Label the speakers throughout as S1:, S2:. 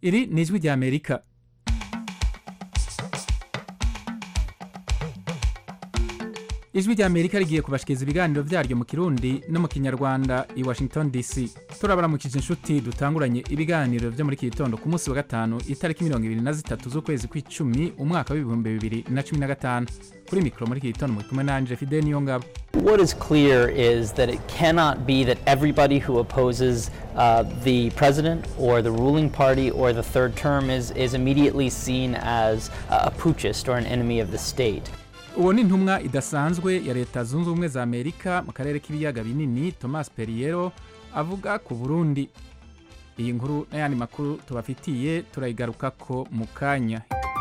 S1: iri ni ijwi rya amerika ijwi rya amerika rigiye kubashikiriza ibiganiro vyaryo mu kirundi no mu kinyarwanda i washington dc turabaramukije inshuti dutanguranye ibiganiro vyo muri iki gitondo ku munsi wa gatanu itariki mirongo ibiri na zitatu z'ukwezi kw'icumi umwaka w'ibihumbi bibiri na cumi na gatanu kuri mikoro muri iki gitondo muri kumwe nanje fide niyo ngabo
S2: What is clear is that it cannot be that everybody who opposes uh, the president or the ruling party or the third term is, is immediately seen as a putschist or an enemy of the state.
S1: uwo ni intumwa idasanzwe ya leta zunze ubumwe za amerika mu karere k'ibiyaga binini thomas perriero avuga ku burundi iyi nkuru n'ayandi makuru tubafitiye turayigarukako mu kanya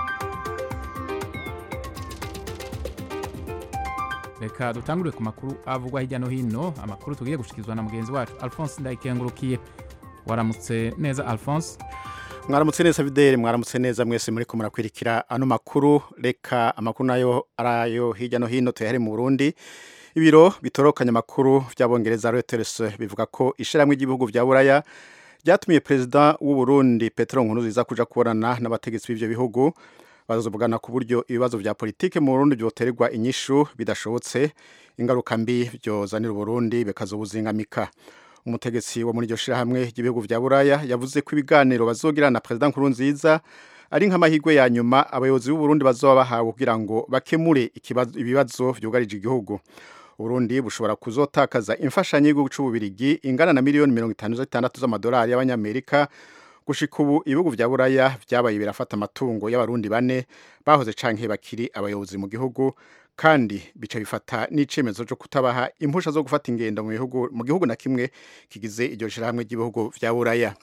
S1: reka dutangurire ku makuru avugwa hirya no hino amakuru tugiye gushyikirizwa na mugenzi wacu alphonse ndayikengurukiye waramutse neza alphonse
S3: mwaramutse neza videli mwaramutse neza mwese muri ko murakwirikira ano makuru reka amakuru nayo arayo hirya no hino tuyahere mu burundi ibiro bitorokanya amakuru by'abongereza reuters bivuga ko ishyirahamwe ry'ibihugu bya buraya ryatumiye perezida w'u Burundi petero nkuruziza kuja kubonana n'abategetsi b'ivyo bihugu bazovugana ku buryo ibibazo vya politike mu burundi vyoterwa inyishu bidashobotse ingaruka mbi vyozanira uburundi bikazobuzingamika umutegetsi wo muri iryo shirahamwe ry'ibihugu vya buraya yavuze ko ibiganiro bazogirana na perezida nkurunziza ari nk'amahirwe ya nyuma abayobozi b'uburundi bazoba bahawe kugira ngo bakemure ibibazo vyugarije igihugu uburundi bushobora kuzotakaza imfashanyo y'igihugu c'ububirigi ingana na miliyoni mirongo itanu zitandatu z'amadolari y'abanyamerika gushika ubu ibihugu vya buraya vyabaye birafata amatungo y'abarundi bane bahoze canke bakiri abayobozi mu gihugu kandi bica bifata n'icemezo cyo kutabaha impusha zo gufata ingendo mu bihugu mu gihugu na kimwe kigize iryo shirahamwe ry'ibihugu vya buraya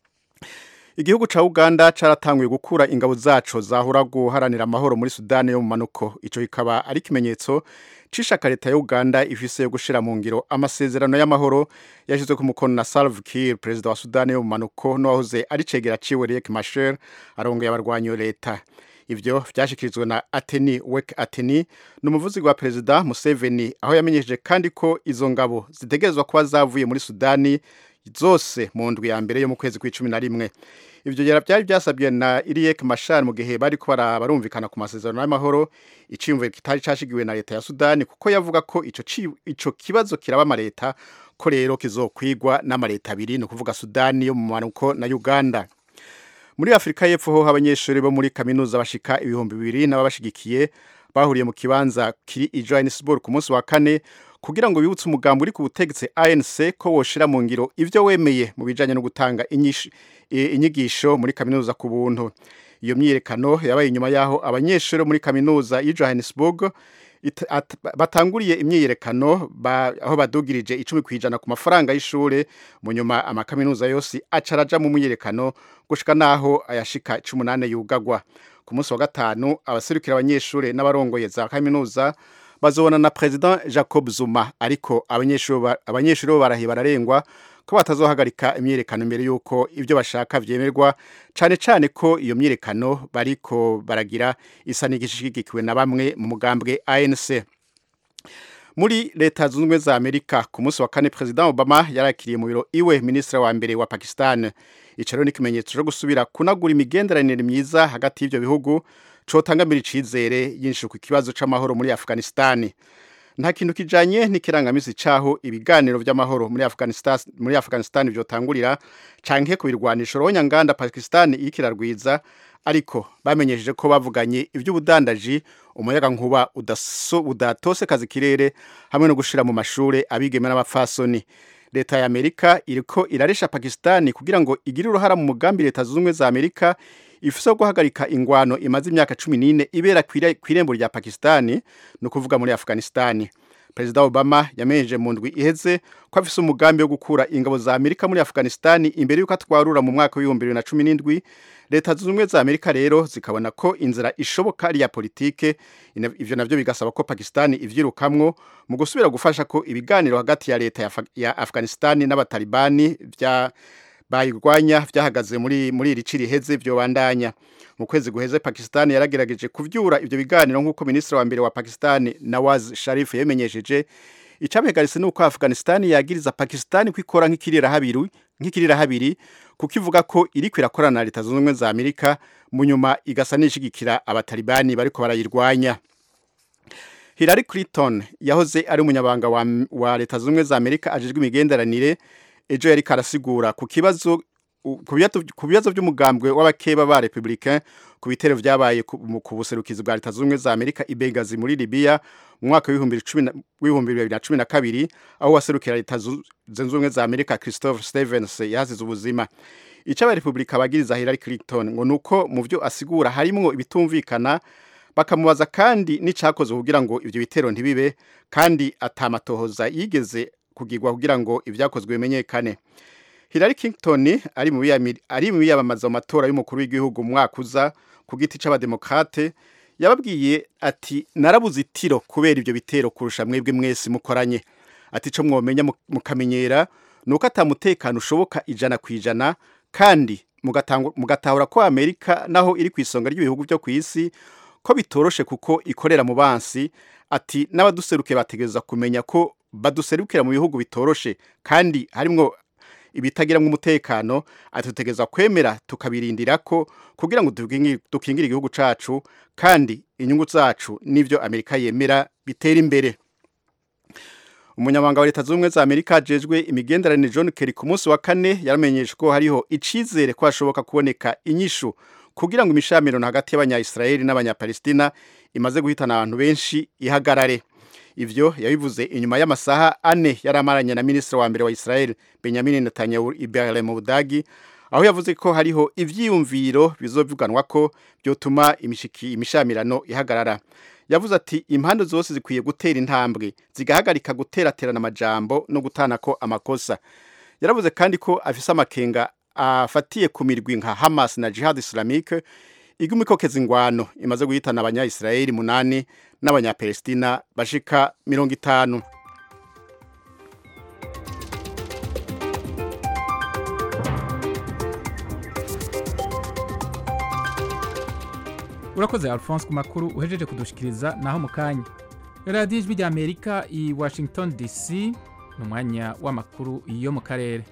S3: igihugu ca uganda caratanguye gukura ingabo zaco zahora guharanira amahoro muri sudani yo mu manuko ico kikaba ari ikimenyetso c'ishaka leta ya uganda ifise yo gushira mu ngiro amasezerano y'amahoro yashizwe ku mukono na salve kiir perezida wa sudani yo mu manuko n'uwahoze ari cegera ciwe riek machar arongeye abarwanyi leta ivyo vyashikirizwe na ateni wek ateni ni umuvuzi wa perezida museveni aho yamenyesheje kandi ko izo ngabo zitegerezwa kuba zavuye muri sudani zose mu ndwi ya mbere yo mu kwezi kw'icumi na rimwe ivyo byari byasabwe na Iriek Machar mu gihe bari ko barumvikana ku masezerano y'amahoro iciyumviro kitari cashigiwe na leta ya Sudani kuko yavuga ko ico ico kibazo kiraba amaleta ko rero kizokwigwa n'amaleta abiri ni ukuvuga Sudani yo mu manuko na Uganda muri Afrika y'Epfo ho abanyeshuri bo muri kaminuza bashika ibihumbi bibiri n'ababashigikiye bahuriye mu kibanza kiri i Johannesburg ku munsi wa kane kugira ngo bibutse umugambi uri ku butegetsi ANC ko woshira mu ngiro ivyo wemeye mu bijanye no gutanga inyigisho muri kaminuza ku buntu iyo myiyerekano yabaye inyuma yaho abanyeshuri muri kaminuza y'i Johannesburg batanguriye imyiyerekano aho badugirije icumi ku ijana ku mafaranga y'ishure mu nyuma amakaminuza yose acaraja mu myiyerekano gushika naho ayashika cumi n'ane yugagwa ku munsi wa gatanu abaserukira abanyeshuri n'abarongoye za kaminuza bazobona na president Jacob Zuma ariko abanyeshuri abanyeshuri bo barahiye bararengwa ko batazohagarika imyerekano mbere yuko ivyo bashaka vyemerwa cane cane ko iyo myerekano bariko baragira isa n'igishigikiwe na bamwe mu mugambwe ANC muri leta zunze ubumwe za Amerika ku munsi wa kane president Obama yarakiriye mu biro iwe ministre wa mbere wa Pakistan ico rero ni ikimenyetso cyo gusubira kunagura imigenderanire myiza hagati y'ivyo bihugu cotangamira icizere yinshuka ikibazo c'amahoro muri Afghanistan nta kintu kijanye n'ikirangamisi caho ibiganiro vy'amahoro muri Afghanistan muri Afghanistan vyotangurira canke ku birwanisho ronya nganda Pakistan ikirarwiza ariko bamenyesheje ko bavuganye ivy'ubudandaji umuyaga nkuba udaso udatose kazi kirere hamwe no gushira mu mashure abigeme n'abapfasoni leta ya Amerika iriko iraresha Pakistan kugira ngo igire uruhara mu mugambi leta zunze za Amerika ifise guhagarika ingwano imaze imyaka 14 ibera kwirembo rya Pakistani no kuvuga muri Afghanistan Perezida Obama yamenyeje mu ndwi iheze ko afise umugambi wo gukura ingabo za Amerika muri Afghanistan imbere yuko atwarura mu mwaka wa 2017 leta zunze za Amerika rero zikabona ko inzira ishoboka ari ya politike ivyo navyo bigasaba ko Pakistan ivyirukamwo mu gusubira gufasha ko ibiganiro hagati ya leta ya, ya Afghanistan n'abatalibani vya bayirwanya vyahagaze muri muri iri ciri heze vyobandanya mu kwezi guheze Pakistan yaragerageje kuvyura ivyo biganiro nk'uko ministre wa mbere wa Pakistan Nawaz Sharif yemenyesheje icabihagaritse ni uko afghanistan yagiriza pakistan ko ikora nk'ikirirahabiri nk'ikirirahabiri kuko ivuga ko iriko irakorana na leta zunze ubumwe za amerika mu nyuma igasa n'ishigikira abatalibani bariko barayirwanya Hillary Clinton yahoze ari umunyabanga wa, wa leta zunze ubumwe za amerika ajejwe imigenderanire ejo yari karasigura ku kibazo ku bibazo by'umugambwe w'abakeba ba republicain ku bitero vyabaye ku buserukizi bwa leta zunze ubumwe za amerika i Benghazi muri libya mu mwaka w'ibihumbi bibiri na cumi na kabiri aho waserukira leta zunze ubumwe za amerika christopher stevens yahasize ubuzima ico abarepublika bagiriza hillary clinton ngo nuko mu vyo asigura harimwo ibitumvikana bakamubaza kandi n'icakozwe kugira ngo ivyo bitero ntibibe kandi atamatohoza yigeze kugirwa kugira ngo ivyakozwe bimenyekane Hillary Clinton ari mu ari mu biyamamaza mu matora y'umukuru w'igihugu mu mwaka uza ku giti c'abademokrate yababwiye ati narabuze itiro kubera ivyo bitero kurusha mwebwe mwese mukoranye ati co mwomenya mukamenyera nuko atamutekano ushoboka ijana ku ijana kandi mugatahura ko Amerika naho iri ku isonga ry'ibihugu byo ku isi ko bitoroshe kuko ikorera mu bansi ati n'abaduseruke bategereza kumenya ko baduserukira mu bihugu bitoroshe kandi harimwo ibitagiramwo umutekano atutegeza kwemera tukabirindira ko kugira ngo dukingire igihugu cacu kandi inyungu zacu n'ivyo Amerika yemera bitera imbere umunyamabanga wa leta zunze ubumwe za amerika ajejwe imigenderanire john kerry ku munsi wa kane yaramenyesha ko hariho icizere ko hashoboka kuboneka inyishu kugira ngo imishamirano hagati y'abanyayisiraheli n'abanyapalestina imaze guhitana abantu benshi ihagarare ivyo yabivuze inyuma y'amasaha ane yari amaranye na minisitiri wa mbere wa israel benjamin netanyahu ibere mu budagi aho yavuze ko hariho ivyiyumviro bizovuganwa ko byotuma imishamirano ihagarara yavuze ati impande zose zikwiye gutera intambwe zigahagarika guteraterana amajambo no gutanako amakosa yaravuze kandi ko afise amakenga afatiye ku mirwi nka hamas na jihad islamique iguma ikokeza ingwano imaze guhitana abanyayisiraheli munani n'abanyapalestina bashika mirongo itanu
S1: urakoze alphonse ku makuru uhejeje kudushikiriza naho mu kanya radiyo ijwi rya amerika i washington dc ni umwanya w'amakuru yo mu karere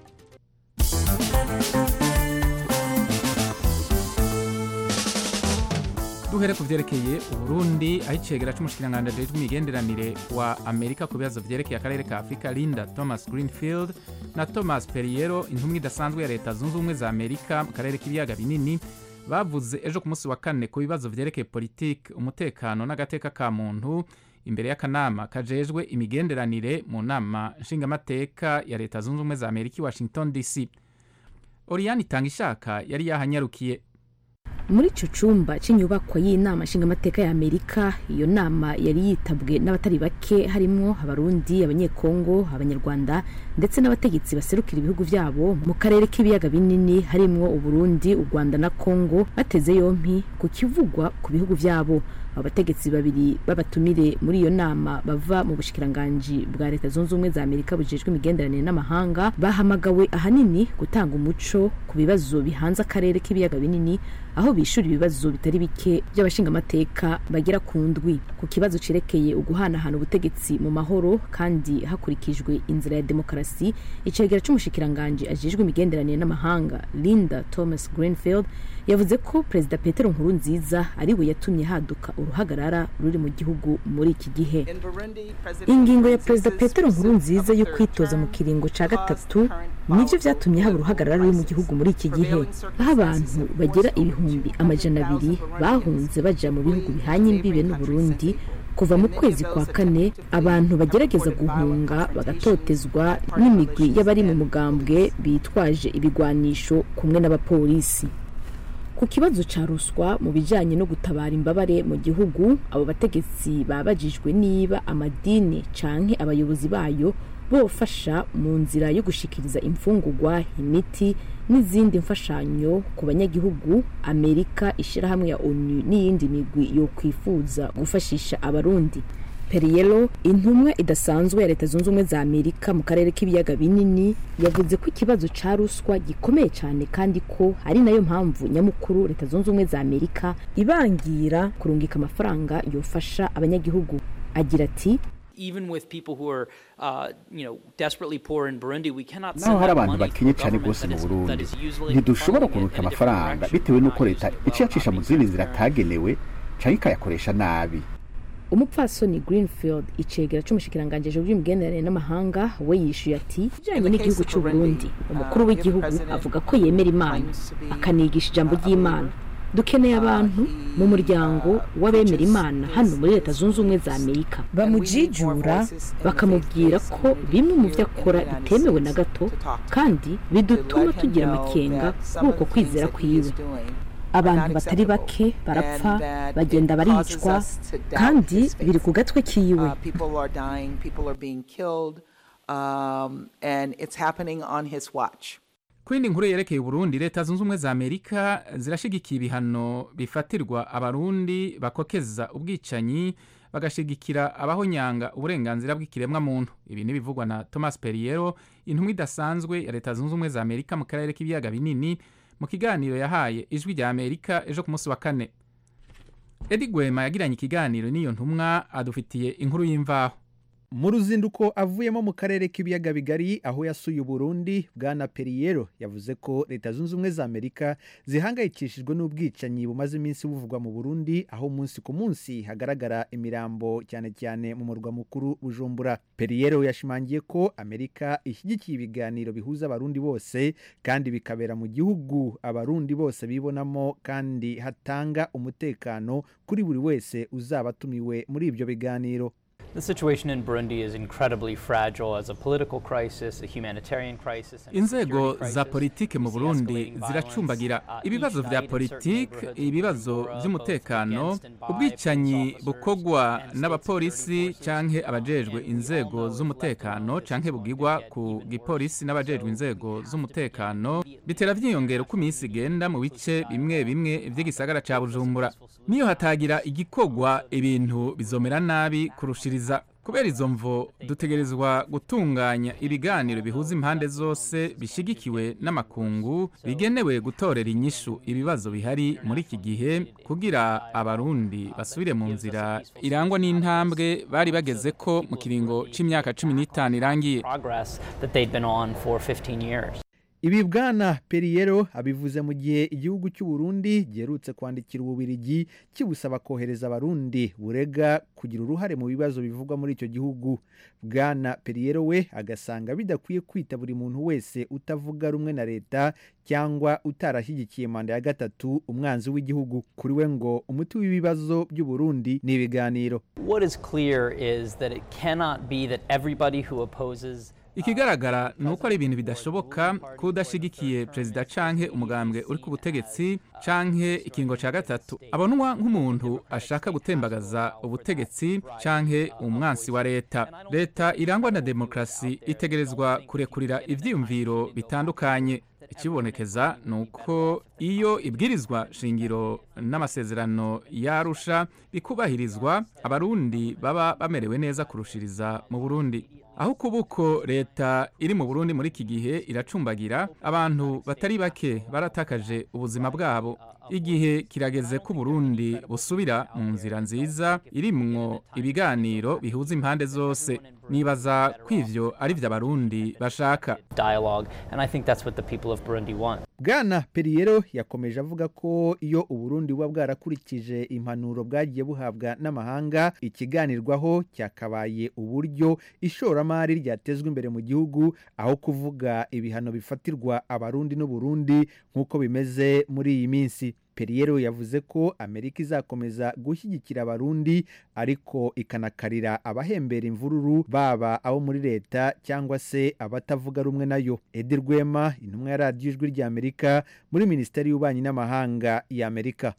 S1: duhere ku byerekeye uburundi aho icegera c'umushikiranganji ajejwe imigenderanire wa amerika ku bibazo vyerekeye akarere ka afurika linda thomas greenfield na thomas periero intumwa idasanzwe ya leta zunze ubumwe za amerika mu karere k'ibiyaga binini bavuze ejo ku munsi wa kane ku bibazo vyerekeye politiki umutekano n'agateka ka muntu imbere y'akanama kajejwe imigenderanire mu nama nshingamateka ya leta zunze ubumwe za amerika i washington dc oriyani itanga ishaka yari yahanyarukiye
S4: muri ico cumba c'inyubakwa y'inama nshingamateka ya amerika iyo nama yari yitabwe n'abatari bake harimwo abarundi abanyekongo abanyarwanda ndetse n'abategetsi baserukira ibihugu vyabo mu karere k'ibiyaga binini harimwo uburundi u rwanda na kongo bateze yompi ku kivugwa ku bihugu vyabo abo bategetsi babiri b'abatumire muri iyo nama bava mu bushikiranganji bwa leta zunze ubumwe za amerika bujejwe imigenderanire n'amahanga bahamagawe ahanini gutanga umuco ku bibazo bihanze akarere k'ibiyaga binini aho bishura ibibazo bitari bike by'abashingamateka bagera ku ndwi ku kibazo cerekeye uguhanahana ubutegetsi mu mahoro kandi hakurikijwe inzira ya demokarasi icegera c'umushikiranganji ajejwe imigenderanire n'amahanga linda thomas greenfield yavuze ko perezida petero nkurunziza ari we yatumye haduka uruhagarara ruri mu gihugu muri iki gihe ingingo ya perezida petero nkurunziza yo kwitoza mu kiringo ca gatatu nivyo vyatumye haba uruhagarara ruri mu gihugu muri iki gihe aho abantu bagera ibihumbi amajana abiri bahunze baja mu bihugu bihanye imbibe n'uburundi kuva mu kwezi kwa kane abantu bagerageza guhunga bagatotezwa n'imigwi y'abari mu mugambwe bitwaje ibigwanisho kumwe n'abapolisi ku kibazo ca ruswa mu bijanye no gutabara imbabare mu gihugu abo bategetsi babajijwe niba amadini canke abayobozi bayo bofasha mu nzira yo gushikiriza imfungurwa imiti n'izindi mfashanyo ku banyagihugu amerika ishirahamwe ya onu n'iyindi migwi yo kwifuza gufashisha abarundi periyero intumwa idasanzwe ya leta zunze ubumwe za amerika mu karere k'ibiyaga binini yavuze ko ikibazo ca ruswa gikomeye cyane kandi ko ari nayo mpamvu nyamukuru leta zunze ubumwe za amerika ibangira kurungika amafaranga yofasha abanyagihugu agira ati
S2: even with people who are, uh, you know, desperately poor in Burundi, we cannot
S5: naho
S2: send
S5: hari
S2: that
S5: abantu
S2: money to
S5: bakenye
S2: a
S5: cyane
S2: government
S5: rwose
S2: that
S5: mu
S2: is, that
S5: burundi
S2: is usually
S5: ntidushobora
S2: funding it
S5: kuruka
S2: in a different
S5: amafaranga
S2: direction,
S5: bitewe n'uko
S2: not
S5: leta
S2: using it
S5: iciye
S2: well,
S5: acisha mu
S2: not
S5: zindi
S2: being
S5: nzira
S2: fair.
S5: atagenewe cyangwa ikayakoresha nabi
S4: umupfasoni greenfield icegera c'umushikiranganji bw'imigenderanire n'amahanga we yishuye ati ijanye n'igihugu c'u Burundi umukuru w'igihugu avuga ko yemera imana akanigisha ijambo ry'imana dukeneye abantu mu muryango w'abemera imana hano muri leta zunze ubumwe za amerika bamujijura bakamubwira ko bimwe mu byo akora bitemewe na gato kandi bidutuma tugira amakenga kuri uko kwizera kwiwe abantu batari bake barapfa bagenda baricwa kandi biri ku gatwe kiwe
S6: Uh, people are dying, people are being killed, um, and it's happening on his watch.
S1: ku yindi nkuru yerekeye uburundi leta zunze ubumwe za amerika zirashigikiye ibihano bifatirwa abarundi bakokeza ubwicanyi bagashigikira abahonyanga uburenganzira bw'ikiremwa muntu ibi ntibivugwa na thomas periero intumwa idasanzwe ya leta zunze ubumwe za amerika mu karere k'ibiyaga binini mu kiganiro yahaye ijwi rya amerika ejo ku munsi wa kane edi gwema yagiranye ikiganiro n'iyo ntumwa adufitiye inkuru y'imvaho
S7: mu ruzinduko avuyemo mu karere k'ibiyaga bigari aho yasuye uburundi bwana periyero yavuze ko leta zunze ubumwe za amerika zihangayikishijwe n'ubwicanyi bumaze iminsi buvugwa mu burundi aho umunsi ku munsi hagaragara imirambo cyane cyane mu murwa mukuru bujumbura periyero yashimangiye ko amerika ishyigikiye ibiganiro bihuza abarundi bose kandi bikabera mu gihugu abarundi bose bibonamo kandi hatanga umutekano kuri buri wese uzaba atumiwe muri ibyo biganiro
S2: The situation in Burundi is incredibly fragile as a political crisis, a humanitarian crisis, and a
S1: inzego
S2: security
S1: za
S2: crisis.
S1: politike mu
S2: We see
S1: burundi
S2: escalating
S1: ziracumbagira
S2: violence, uh,
S1: ibibazo
S2: each
S1: vya
S2: night in certain
S1: politike
S2: neighborhoods in
S1: ibibazo
S2: Bujumbura,
S1: vy'umutekano
S2: both against and by
S1: ubwicanyi
S2: police officers
S1: bukorwa
S2: and state
S1: n'abapolisi
S2: security forces.
S1: canke
S2: Uh,
S1: abajejwe
S2: and we all
S1: inzego
S2: know if left
S1: z'umutekano
S2: alone, this
S1: canke
S2: is going to
S1: bugirwa
S2: get
S1: ku
S2: even
S1: gipolisi
S2: worse.
S1: n'abajejwe
S2: So we
S1: inzego
S2: have to
S1: z'umutekano
S2: begin
S1: bitera vyiyongera uko iminsi igenda mu bice bimwe bimwe vy'igisagara ca bujumbura niyo hatagira igikorwa ibintu bizomera nabi kurushiriza kubera izo mvo dutegerezwa gutunganya ibiganiro bihuza impande zose bishigikiwe n'amakungu bigenewe gutorera inyishu ibibazo bihari muri iki gihe kugira abarundi basubire mu nzira irangwa n'intambwe bari bageze ko mu kiringo c'imyaka cumi n'itanu irangiye
S2: progress that they'd been on for 15 years.
S7: ibi bwana periyero abivuze mu gihe igihugu cy'u Burundi giherutse kwandikira ububirigi kibusaba kohereza abarundi burega kugira uruhare mu bibazo bivugwa muri icyo gihugu bwana periyero we agasanga bidakwiye kwita buri muntu wese utavuga rumwe na leta cyangwa utarashyigikiye manda ya gatatu umwanzi w'igihugu kuri we ngo umuti w'ibibazo by'u Burundi ni ibiganiro
S2: What is clear is that it cannot be that everybody who opposes
S1: ikigaragara ni uko ari ibintu bidashoboka ko udashyigikiye perezida canke umugambwe uri ku butegetsi canke ikingo ca gatatu abonwa nk'umuntu ashaka gutembagaza ubutegetsi canke umwansi wa leta leta irangwa na demokarasi itegerezwa kurekurira ivyiyumviro bitandukanye ikibonekeza ni uko iyo ibwirizwa shingiro n'amasezerano yarusha bikubahirizwa abarundi baba bamerewe neza kurushiriza mu burundi aho kubuko leta iri mu burundi muri iki gihe iracumbagira abantu batari bake baratakaje ubuzima bwabo igihe kirageze ko uburundi busubira mu nzira nziza irimwo ibiganiro bihuza impande zose nibaza ko ivyo ari vyo abarundi bashaka
S2: dialogue, and I think that's what the people of Burundi want.
S7: bwana periyero yakomeje avuga ko iyo uburundi buba bwarakurikije impanuro bwagiye buhabwa n'amahanga ikiganirwaho cyakabaye uburyo ishoramari ryatezwa imbere mu gihugu aho kuvuga ibihano bifatirwa abarundi n'uburundi nk'uko bimeze muri iyi minsi periyero yavuze ko amerika izakomeza gushyigikira abarundi ariko ikanakarira abahembera imvururu baba abo muri leta cyangwa se abatavuga rumwe nayo edi rwema intumwa ya radiyo ijwi rya amerika muri minisiteri y'ububanyi n'amahanga ya amerika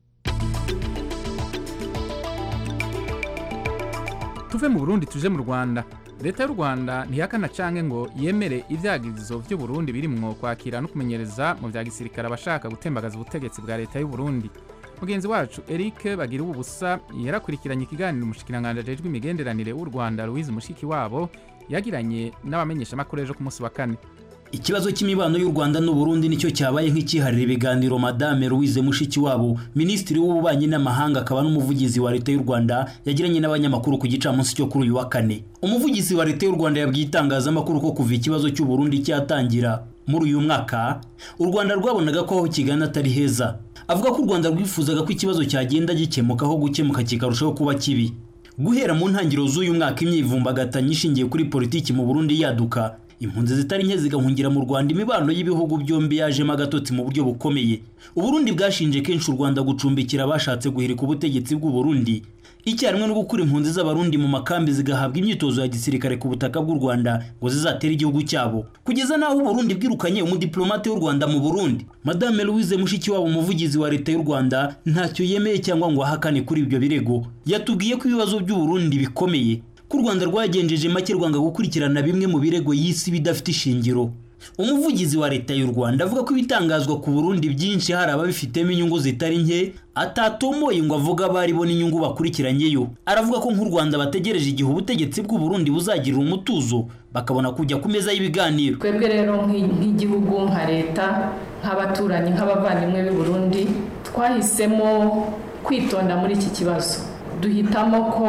S1: tuve mu burundi tuje mu rwanda leta y'u rwanda ntihakana canke ngo yemere ivyagirizo vy'u burundi birimwo kwakira no kumenyereza mu vya gisirikare abashaka gutembagaza ubutegetsi bwa leta y'u burundi mugenzi wacu eric bagira ubusa yarakurikiranye ikiganiro umushikiranganji ajejwe imigenderanire w'u rwanda louise mushiki wabo yagiranye n'abamenyeshamakuru ejo ku munsi wa kane
S8: ikibazo cy'imibano y'u rwanda n'uburundi nicyo cyabaye nk'ikiharira ibiganiro madame louise mushikiwabo minisitiri w'ububanyi n'amahanga akaba n'umuvugizi wa leta y'u rwanda yagiranye n'abanyamakuru ku gicamunsi cyo kuri uyu wa kane umuvugizi wa leta y'u rwanda yabwiye itangazamakuru ko kuva ikibazo cy'uburundi cyatangira muri uyu mwaka u rwanda rwabonaga ko aho kigana atari heza avuga ko u rwanda rwifuzaga ko ikibazo cyagenda gikemuka aho gukemuka kikarushaho kuba kibi guhera mu ntangiriro z'uyu mwaka imyivumbagatanyo ishingiye kuri politiki mu burundi yaduka impunzi zitari nke zigahungira mu rwanda imibano y'ibihugu byombi yajemo agatotsi mu buryo bukomeye uburundi bwashinje kenshi u rwanda gucumbikira abashatse guhirika ubutegetsi bw'uburundi icyarimwe no gukura impunzi z'abarundi mu makambi zigahabwa imyitozo ya gisirikare ku butaka bw'u rwanda ngo zizatere igihugu cyabo kugeza n'aho uburundi bwirukanye umudiplomate w'u rwanda mu burundi madame louise mushikiwabo umuvugizi wa leta y'u rwanda ntacyo yemeye cyangwa ngo ahakane kuri ibyo birego yatubwiye ko ibibazo by'uburundi bikomeye ko u rwanda rwagenjeje make rwanga gukurikirana bimwe mu birego y'isi bidafite ishingiro umuvugizi wa leta y'u rwanda avuga ko ibitangazwa ku burundi byinshi hari ababifitemo inyungu zitari nke atatomoye ngo avuga abari bo n'inyungu bakurikiranyeyo aravuga ko nk'u rwanda bategereje igihe ubutegetsi bw'u burundi buzagirira umutuzo bakabona kujya ku meza y'ibiganiro
S9: twebwe rero nk'igihugu nka leta nk'abaturanyi nk'abavandimwe b'i burundi twahisemo kwitonda muri iki kibazo duhitamo ko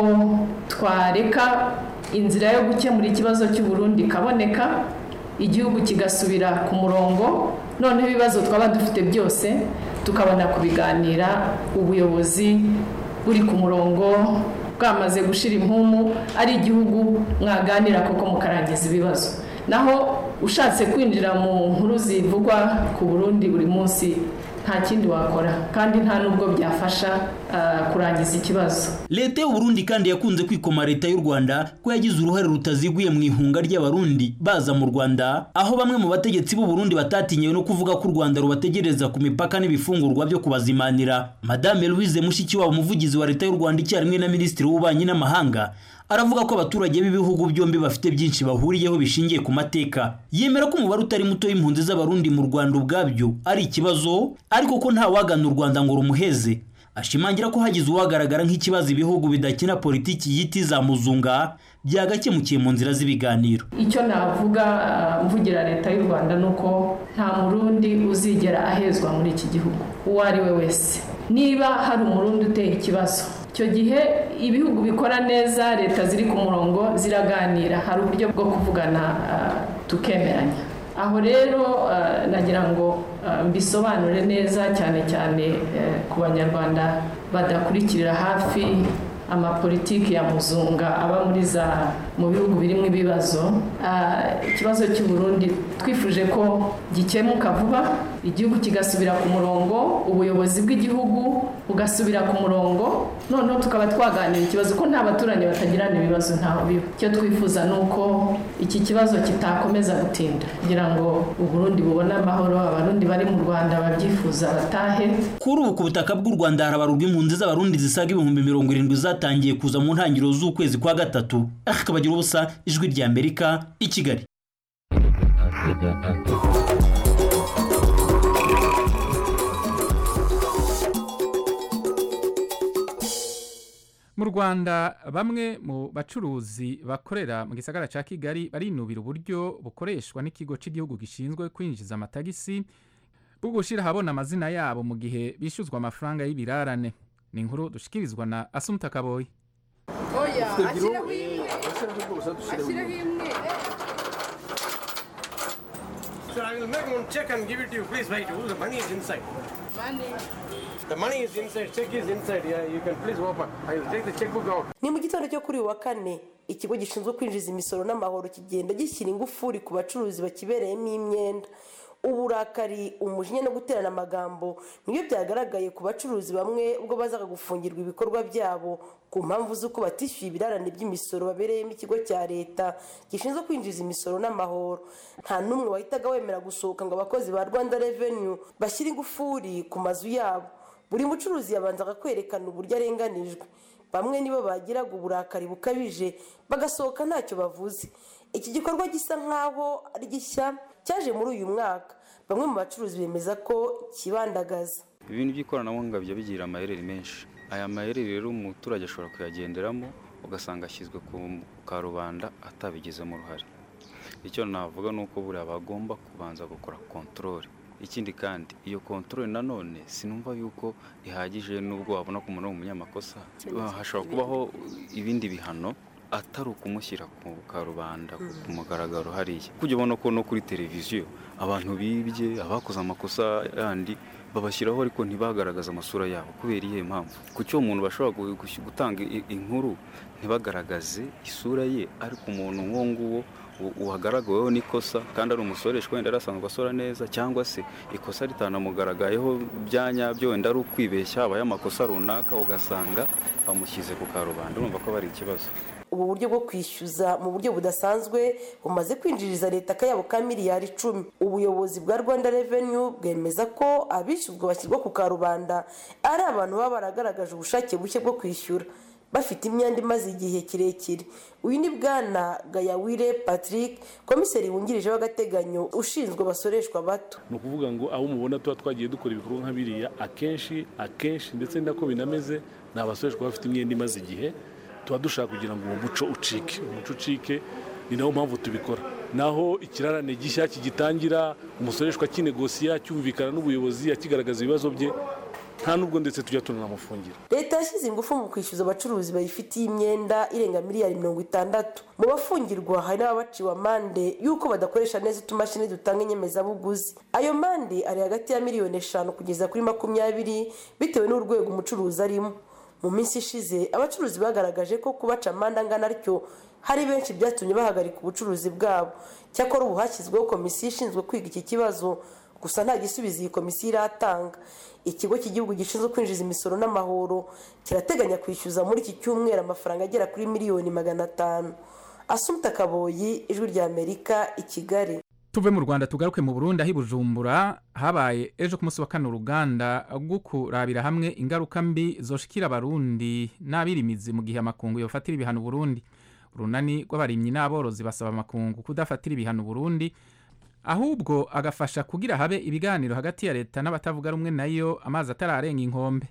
S9: twareka inzira yo gukemura ikibazo cy'uburundi ikaboneka igihugu kigasubira ku murongo noneho ibibazo twaba dufite byose tukabona kubiganira ubuyobozi buri ku murongo bwamaze gushira impumu ari igihugu mwaganira koko mukarangiza ibibazo naho ushatse kwinjira mu nkuru zivugwa ku burundi buri munsi nta kindi wakora kandi nta nubwo byafasha kurangiza ikibazo
S8: leta y'uburundi kandi yakunze kwikoma leta y'u rwanda ko yagize uruhare rutaziguye mu ihunga ry'abarundi baza mu rwanda aho bamwe mu bategetsi b'uburundi batatinyewe no kuvuga ko u rwanda rubategereza ku mipaka n'ibifungurwa byo kubazimanira madame louise mushikiwabo umuvugizi wa leta y'u rwanda icyarimwe na minisitiri w'ububanyi n'amahanga aravuga ko abaturage b'ibihugu byombi bafite byinshi bahuriyeho bishingiye ku mateka yemera ko umubare utari muto w'impunzi z'abarundi mu rwanda ubwabyo ari ikibazo ariko ko nta wagana u rwanda ngo rumuheze ashimangira ko hagize uwagaragara nk'ikibazo ibihugu bidakina politiki yiti za muzunga byagakemukiye mu nzira z'ibiganiro
S9: icyo navuga mvugira leta y'u rwanda ni uko nta murundi uzigera ahezwa muri iki gihugu uwo ari we wese niba hari umurundi uteye ikibazo icyo gihe ibihugu bikora neza leta ziri ku murongo ziraganira hari uburyo bwo kuvugana tukemeranya aho rero nagira ngo mbisobanure neza cyane cyane ku banyarwanda badakurikirira hafi amapolitiki ya muzunga aba muri za mu bihugu birimo ibibazo ikibazo cy'u Burundi twifuje ko gikemuka vuba igihugu kigasubira ku murongo ubuyobozi bw'igihugu bugasubira ku murongo noneho tukaba twaganira ikibazo ko nta baturanyi batagirana ibibazo ntaho biba icyo twifuza ni uko iki kibazo kitakomeza gutinda kugira ngo uburundi bubone amahoro abarundi bari mu rwanda babyifuza batahe
S8: kuri ubu ku butaka bw'u rwanda harabarurwa impunzi z'abarundi zisaga ibihumbi mirongo irindwi zatangiye kuza mu ntangiriro z'ukwezi kwa gatatu akabagira ubusa ijwi rya amerika i kigali
S1: mu rwanda bamwe mu bacuruzi bakorera mu gisagara cya kigali barinubira uburyo bukoreshwa n'ikigo cy'igihugu gishinzwe kwinjiza amatagisi bwo gushyira ahabona amazina yabo mu gihe bishyuzwa amafaranga y'ibirarane ni inkuru dushikirizwa na asumuta kaboyi
S10: oya ashyiraho imwe ashyiraho imwe
S11: Sir, I will make one check and give it to you. Please wait. Oh, the money is inside.
S10: money
S11: The money is inside. Check is inside. Yeah, you can please open. I will take the checkbook out.
S12: ni mu gitondo cyo kuri uyu wa kane ikigo gishinzwe kwinjiza imisoro n'amahoro kigenda gishyira ingufuri ku bacuruzi bakibereyemo imyenda uburakari umujinya no guterana amagambo nibyo byagaragaye ku bacuruzi bamwe ubwo bazaga gufungirwa ibikorwa byabo ku mpamvu z'uko batishyuye ibirarane by'imisoro babereyemo ikigo cya leta gishinzwe kwinjiza imisoro n'amahoro nta n'umwe wahitaga wemera gusohoka ngo abakozi ba rwanda revenue bashyire ingufuri ku mazu yabo buri mucuruzi yabanzaga kwerekana uburyo arenganijwe bamwe nibo bagiraga uburakari bukabije bagasohoka ntacyo bavuze iki gikorwa gisa nk'aho ari gishya cyaje muri uyu mwaka bamwe mu bacuruzi bemeza ko kibandagaza
S13: ibintu by'ikoranabuhanga bijya bigira amayeri menshi aya mayeri rero umuturage ashobora kuyagenderamo ugasanga ashyizwe ku karubanda atabigizemo uruhare icyo navuga ni uko buriya bagomba kubanza gukora kontorore ikindi kandi iyo kontorore nanone sinumva yuko ihagije n'ubwo wabona ko umuntu ari umunyamakosa hashobora kubaho ibindi bihano atari ukumushyira ku karubanda ku mugaragaro hariya kujya ubona ko no kuri televiziyo abantu bibye abakoze amakosa yandi babashyiraho ariko ntibagaragaze amasura yabo kubera iyihe mpamvu ku cyo umuntu bashobora gu- gu- gutanga i- inkuru ntibagaragaze isura ye ariko umuntu nk'uwo nguwo u- uhagaragaweho n'ikosa kandi ari umusoreshwa wenda yari asanzwe asora neza cyangwa se ikosa ritanamugaragayeho bya nyabyo wenda ari ukwibeshya habaye amakosa runaka ugasanga bamushyize ku karubanda urumva ko bari ikibazo
S12: ubu buryo bwo kwishyuza mu buryo budasanzwe bumaze kwinjiriza leta akayabo ka miliyari icumi ubuyobozi bwa rwanda revenue bwemeza ko abishyuzwa bashyirwa ku karubanda ari abantu baba baragaragaje ubushake bushya bwo kwishyura bafite imyenda imaze igihe kirekire uyu ni bwana gayawire patrick komiseri wungirije w'agateganyo ushinzwe abasoreshwa bato
S14: ni ukuvuga ngo abo mubona tuba twagiye dukora ibikorwa nka biriya akenshi akenshi ndetse ni nako binameze ni abasoreshwa bafite imyenda imaze igihe tuba dushaka kugira ngo uwo muco ucike umuco ucike ni nawo mpamvu tubikora naho ikirarane gishya kigitangira umusoreshwa kinegosiya cyumvikana n'ubuyobozi akigaragaza ibibazo bye nta nubwo ndetse tujya tunanamufungira
S12: leta yashyize ingufu mu kwishyuza abacuruzi bayifitiye imyenda irenga miliyari mirongo itandatu mu bafungirwa hari n'ababaciwe amande y'uko badakoresha neza utumashini dutanga inyemezabuguzi ayo mande ari hagati ya miliyoni eshanu kugeza kuri makumyabiri bitewe n'urwego umucuruzi arimo mu minsi ishize abacuruzi bagaragaje ko kubaca amande angana atyo hari benshi byatumye bahagarika ubucuruzi bwabo cyakora ubu hashyizweho komisiyo ishinzwe kwiga iki kibazo gusa nta gisubizo iyi komisiyo iratanga ikigo cy'igihugu gishinzwe kwinjiza imisoro n'amahoro kirateganya kwishyuza muri iki cyumweru amafaranga agera kuri miliyoni magana atanu asumta kaboyi ijwi rya amerika i kigali
S1: tuve mu rwanda tugaruke mu burundi aho i bujumbura habaye ejo ku munsi wa kane uruganda rwo kurabira hamwe ingaruka mbi zoshikira abarundi n'abirimizi mu gihe amakungu yofatira ibihano uburundi urunani rw'abarimyi n'aborozi basaba amakungu kudafatira ibihano uburundi ahubwo agafasha kugira habe ibiganiro hagati ya leta n'abatavuga rumwe nayo amazi atararenga inkombe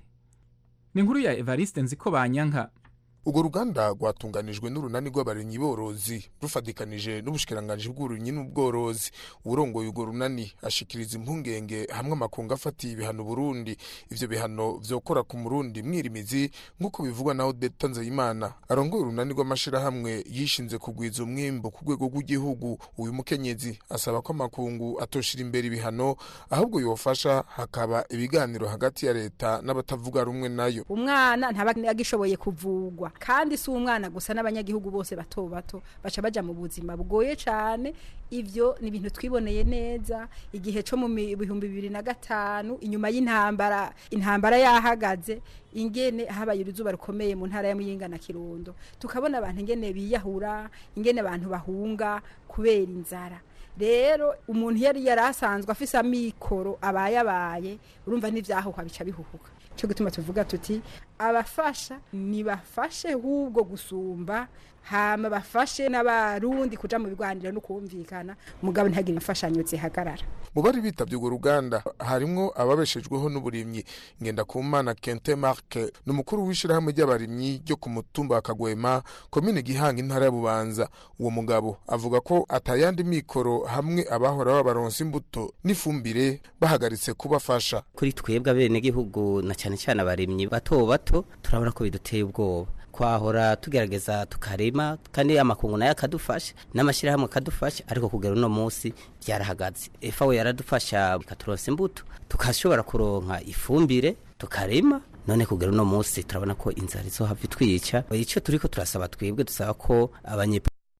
S1: ni inkuru ya evariste nziko banyanka
S15: urwo ruganda rwatunganijwe n'urunani rw'abarimyi borozi rufatikanije n'ubushikiranganji bw'uburimyi n'ubworozi urongoye urwo runani ashikiriza impungenge hamwe amakungu afatiye ibihano Burundi ivyo bihano vyokora ku murundi mwirimizi nk'uko bivugwa na Odette Nzeyimana arongoye urunani rw'amashirahamwe yishinze kugwiza umwimbo ku rwego rw'igihugu uyu mukenyezi asaba ko amakungu atoshira imbere ibihano ahubwo yofasha hakaba ibiganiro hagati ya leta n'abatavuga rumwe nayo
S16: umwana ntaba agishoboye kuvugwa kandi si umwana gusa n'abanyagihugu bose bato bato baca baja mu buzima bugoye cyane ivyo ni ibintu twiboneye neza igihe cyo mu mi- bihumbi bibiri na gatanu inyuma y'intambara intambara yahagaze ingene habaye uruzuba rukomeye mu ntara ya muyinga na kirundo tukabona abantu ingene biyahura ingene abantu bahunga kubera inzara rero umuntu yari yari asanzwe afise amikoro abaye abaye urumva n'ivyahuha bica bihuhuka cyo gutuma tuvuga tuti abafasha nibafashe hubwo gusumba hama bafashe n'abarundi kuja mu biganiro no kumvikana mugabo ntihagire imfashanyo zihagarara
S15: mu bari bitavye urwo ruganda harimwo ababeshejweho n'uburimyi ngendakumana kente marke ni umukuru w'ishirahamwe ry'abarimyi ryo ku mutumba wa kagwema komine gihanga intara ya bubanza uwo mugabo avuga ko atayandi mikoro hamwe abahora babaronsa imbuto n'ifumbire bahagaritse kubafasha
S17: kuri twebwe abenegihugu na cyane cyane abarimyi bato bato turabona ko biduteye ubwoba twahora tugerageza tukarima kandi amakungu nayo akadufasha n'amashyirahamwe akadufasha ariko kugera uno munsi byarahagaze efawe yaradufasha ikaturonsa imbuto tukashobora kuronka ifumbire tukarima none kugera uno munsi turabona ko inzara izohava itwica icyo turiko turasaba twebwe dusaba ko abanye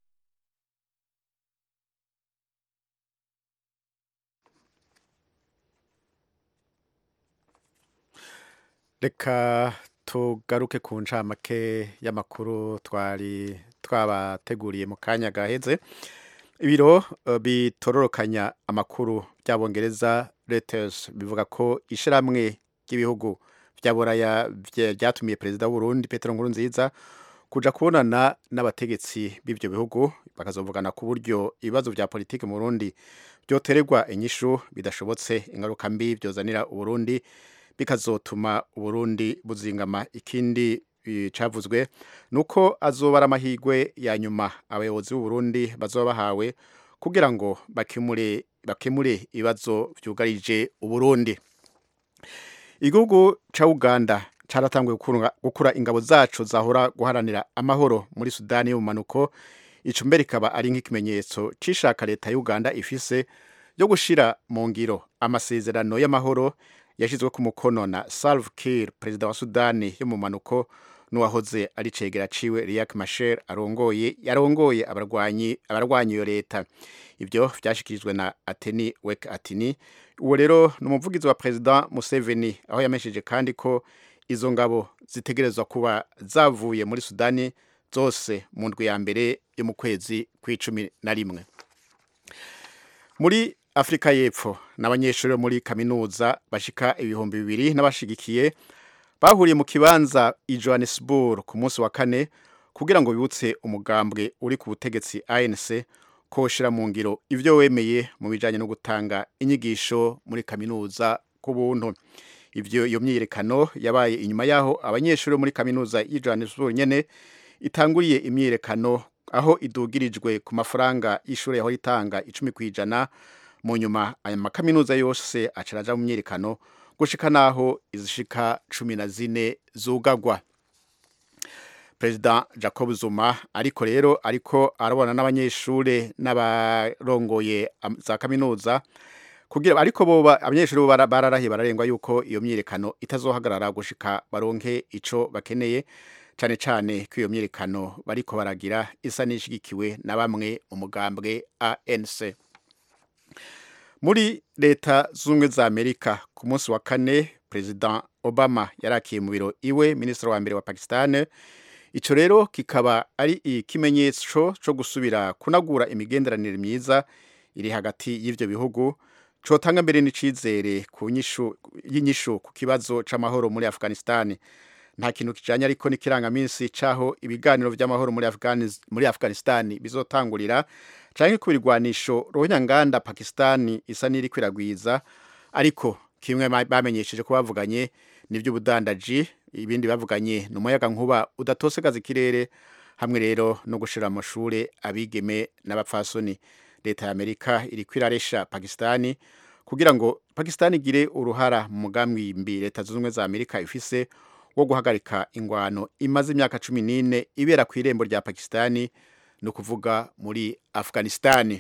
S3: reka tugaruke ku ncamake y'amakuru twari twabateguriye mu kanya gaheze ibiro eh, bitororokanya amakuru by'abongereza Reuters bivuga ko ishyirahamwe ry'ibihugu bya buraya bye- byatumiye perezida w'uburundi petero nkurunziza kuja kubonana n'abategetsi b'ibyo bihugu bakazovugana ku buryo ibibazo bya politiki mu burundi byotererwa inyishu bidashobotse ingaruka mbi byozanira uburundi bikazotuma uburundi buzingama ikindi eh, cavuzwe nuko azoba ari amahirwe ya nyuma abayobozi b'uburundi bazoba bahawe kugira ngo bakemure bakemure ibibazo byugarije uburundi igihugu ca uganda caratanguye gukura ingabo zacu zahora guharanira amahoro muri sudani y'ubumanuko ico mbere ikaba ari nk'ikimenyetso c'ishaka leta ya uganda ifise yo gushira mu ngiro amasezerano y'amahoro yashyizwe ku mukono na Salva Kiir perezida wa Sudani yo mu manuko n'uwahoze ari cegera ciwe Riek Machar arongoye yarongoye abarwanyi abarwanyi iyo leta ibyo vyashikirijwe na Ateni Wek Atini uwo rero ni umuvugizi wa perezida Museveni aho yamesheje kandi ko izo ngabo zitegerezwa kuba zavuye muri Sudani zose mu ndwi ya mbere yo mu kwezi kw'icumi na rimwe muri afurika y'epfo n'abanyeshuri muri kaminuza bashika ibihumbi bibiri n'abashigikiye bahuriye mu kibanza i johannesburg ku munsi wa kane kugira ngo bibutse umugambwe uri ku butegetsi anc ko ushyira mu ngiro ibyo wemeye mu bijyanye no gutanga inyigisho muri kaminuza ku buntu ibyo iyo myiyerekano yabaye inyuma y'aho abanyeshuri muri kaminuza y'i johannesburg nyine itanguriye imyiyerekano aho idugirijwe ku mafaranga y'ishuri yaho itanga icumi ku ijana mu nyuma aya makaminuza yose acaraja mu myiyerekano gushika naho izishika cumi na zine zugagwa perezida jacob zuma ariko rero ariko arabona n'abanyeshure n'abarongoye za kaminuza kugira ariko boba abanyeshuri bo bararahiye bararengwa yuko iyo myiyerekano itazohagarara gushika baronke ico bakeneye cyane cyane ko iyo myiyerekano bariko baragira isa n'ishigikiwe na bamwe mu mugambwe ANC muri leta z'ubumwe za amerika ku munsi wa kane perezida obama yarakiye mu biro iwe minisitiri wa mbere wa pakistan icyo rero kikaba ari ikimenyetso cyo gusubira kunagura imigenderanire myiza iri hagati y'ibyo bihugu cotanga mbere n'icizere ku y'inyishu ku kibazo c'amahoro muri afghanistan nta kintu kijanye ariko n'ikirangaminsi caho ibiganiro vy'amahoro muri, muri afghanistan bizotangurira canke ku birwanisho ruhonyanganda pakistan isa n'iri kwiragwiza ariko kimwe bamenyesheje ko bavuganye n'ivy'ubudandaji ibindi bavuganye ni umuyaga nkuba udatosekaza ikirere hamwe rero no gushira amashure abigeme n'abapfasoni leta ya amerika iri kwiraresha pakistani kugira ngo pakistani igire uruhara mu mugambi mbi leta zunze ubumwe za amerika ifise wo guhagarika ingwano imaze imyaka cumi n'ine ibera ku irembo rya pakistani ni ukuvuga muri afghanistani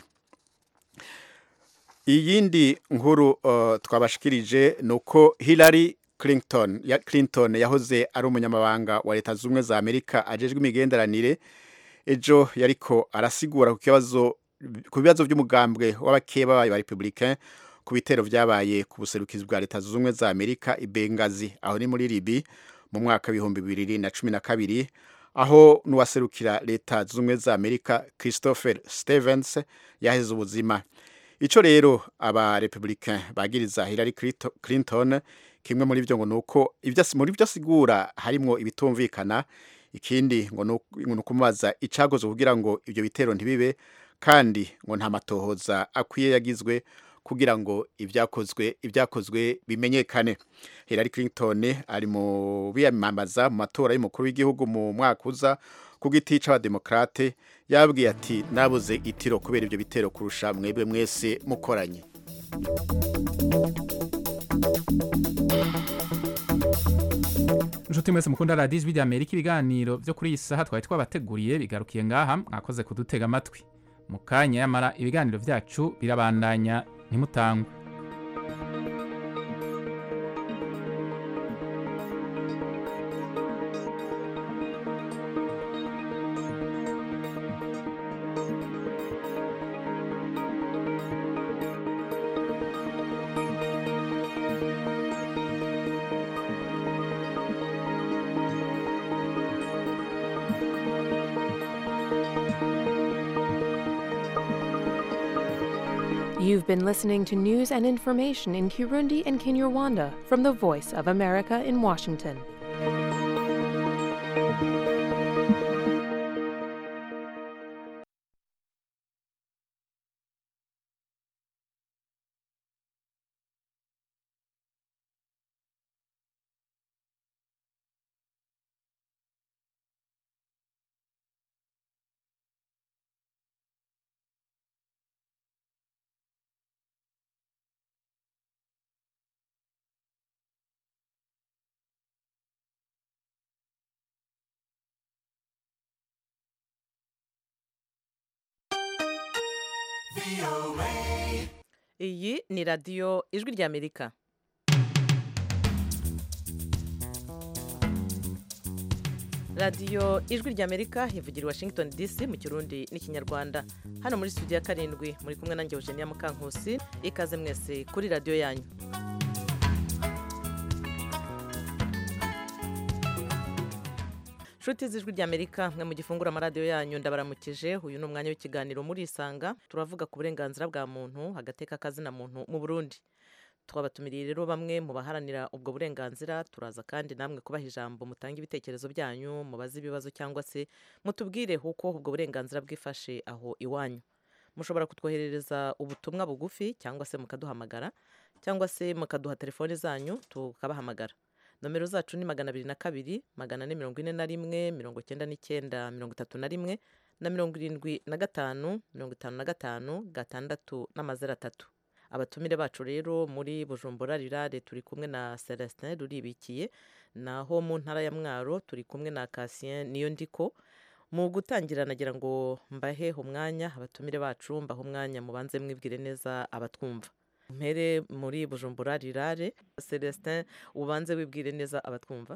S3: iyindi nkuru uh, twabashikirije ni uko hillary clinton, ya clinton yahoze ari umunyamabanga wa leta zunze ubumwe za amerika ajejwe imigenderanire ejo yariko arasigura ku kibazo ku bibazo by'umugambwe w'abakeba bayo ba republicain ku bitero vyabaye ku buserukizi bwa leta zunze ubumwe za amerika i bengazi aho ni muri libi mu mwaka w'ibihumbi bibiri na cumi na kabiri aho n'uwaserukira leta zunze ubumwe za amerika christopher stevens yaheze ubuzima ico rero aba republicain bagiriza hillary clinton kimwe muri vyo ngo nuko muri vyo asigura harimwo ibitumvikana ikindi ngo ni ukumubaza icagoze kugira ngo ivyo bitero ntibibe kandi ngo nta matohoza akwiye yagizwe kugira ngo ibyakozwe ibyakozwe bimenyekane Hillary Clinton ari mu biyamamaza mu matora y'umukuru w'igihugu mu mwaka uza ku giti c'abademokrate yabwiye ati nabuze itiro kubera ibyo bitero kurusha mwebwe mwese mukoranye
S1: inshuti mwese mukunda radiyo ijwi rya amerika ibiganiro byo kuri iyi saha twari twabateguriye bigarukiye ngaha mwakoze kudutega amatwi mu kanya yamara ibiganiro byacu birabandanya ntimutangwe
S18: You've been listening to news and information in Kirundi and Kinyarwanda from the Voice of America in Washington.
S19: iyi ni radiyo ijwi ry'amerika radiyo ijwi ry'amerika ivugira i washington dc mu kirundi n'ikinyarwanda hano muri studio ya karindwi muri kumwe nanjye eugenia mukankusi ikaze mwese kuri radiyo yanyu nshuti z'ijwi ry'amerika mwe mu gifungura amaradiyo yanyu ndabaramukije uyu ni umwanya w'ikiganiro muri isanga turavuga ku burenganzira bwa muntu agateka kazina muntu mu burundi twabatumiriye rero bamwe mu baharanira ubwo burenganzira turaza kandi namwe kubaha ijambo mutange ibitekerezo byanyu mubaze ibibazo cyangwa se mutubwire uko ubwo burenganzira bwifashe aho iwanyu mushobora kutwoherereza ubutumwa bugufi cyangwa se mukaduhamagara cyangwa se mukaduha telefoni zanyu tukabahamagara nomero zacu ni magana abiri na kabiri magana ane mirongo ine na rimwe mirongo icyenda n'icyenda mirongo itatu na rimwe na mirongo irindwi na gatanu mirongo itanu na gatanu gatandatu n'amazero atatu abatumire bacu rero muri bujumbura rirare turi kumwe na celestin ruribikiye naho mu ntara ya mwaro turi kumwe na kasien niyo ndiko mu gutangira nagira ngo mbahe umwanya abatumire bacu mbahe umwanya mubanze mwibwire neza abatwumva mpere muri bujumbura rirare celestin ubanze wibwire neza abatwumva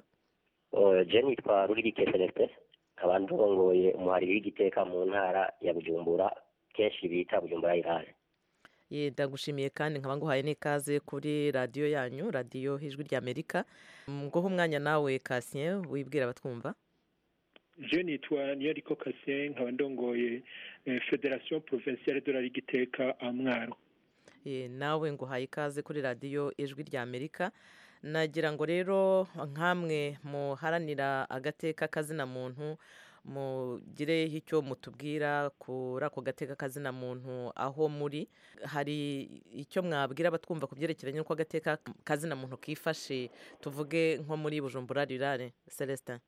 S20: je nitwa ruribike celestin nkaba ndongoye umuhariri w'igiteka mu ntara ya bujumbura kenshi bita bujumbura rirare
S19: ndagushimiye kandi nkaba nguhaye n'ikaze kuri radiyo yanyu radiyo ijwi ry'amerika nguhe umwanya nawe kasien wibwira abatwumva
S21: je nitwa niyariko kasien nkaba ndongoye federation provinciale de la ligiteka amwaro
S19: nawe nguhaye ikaze kuri radiyo ijwi ry'amerika nagira ngo rero nk'amwe muharanira agateka kazina muntu mugire icyo mutubwira kuri ako gateka kazina muntu aho muri hari icyo mwabwira abatwumva ku byerekeranye n'uko agateka kazina muntu kifashe tuvuge nko muri bujumbura rirare celestin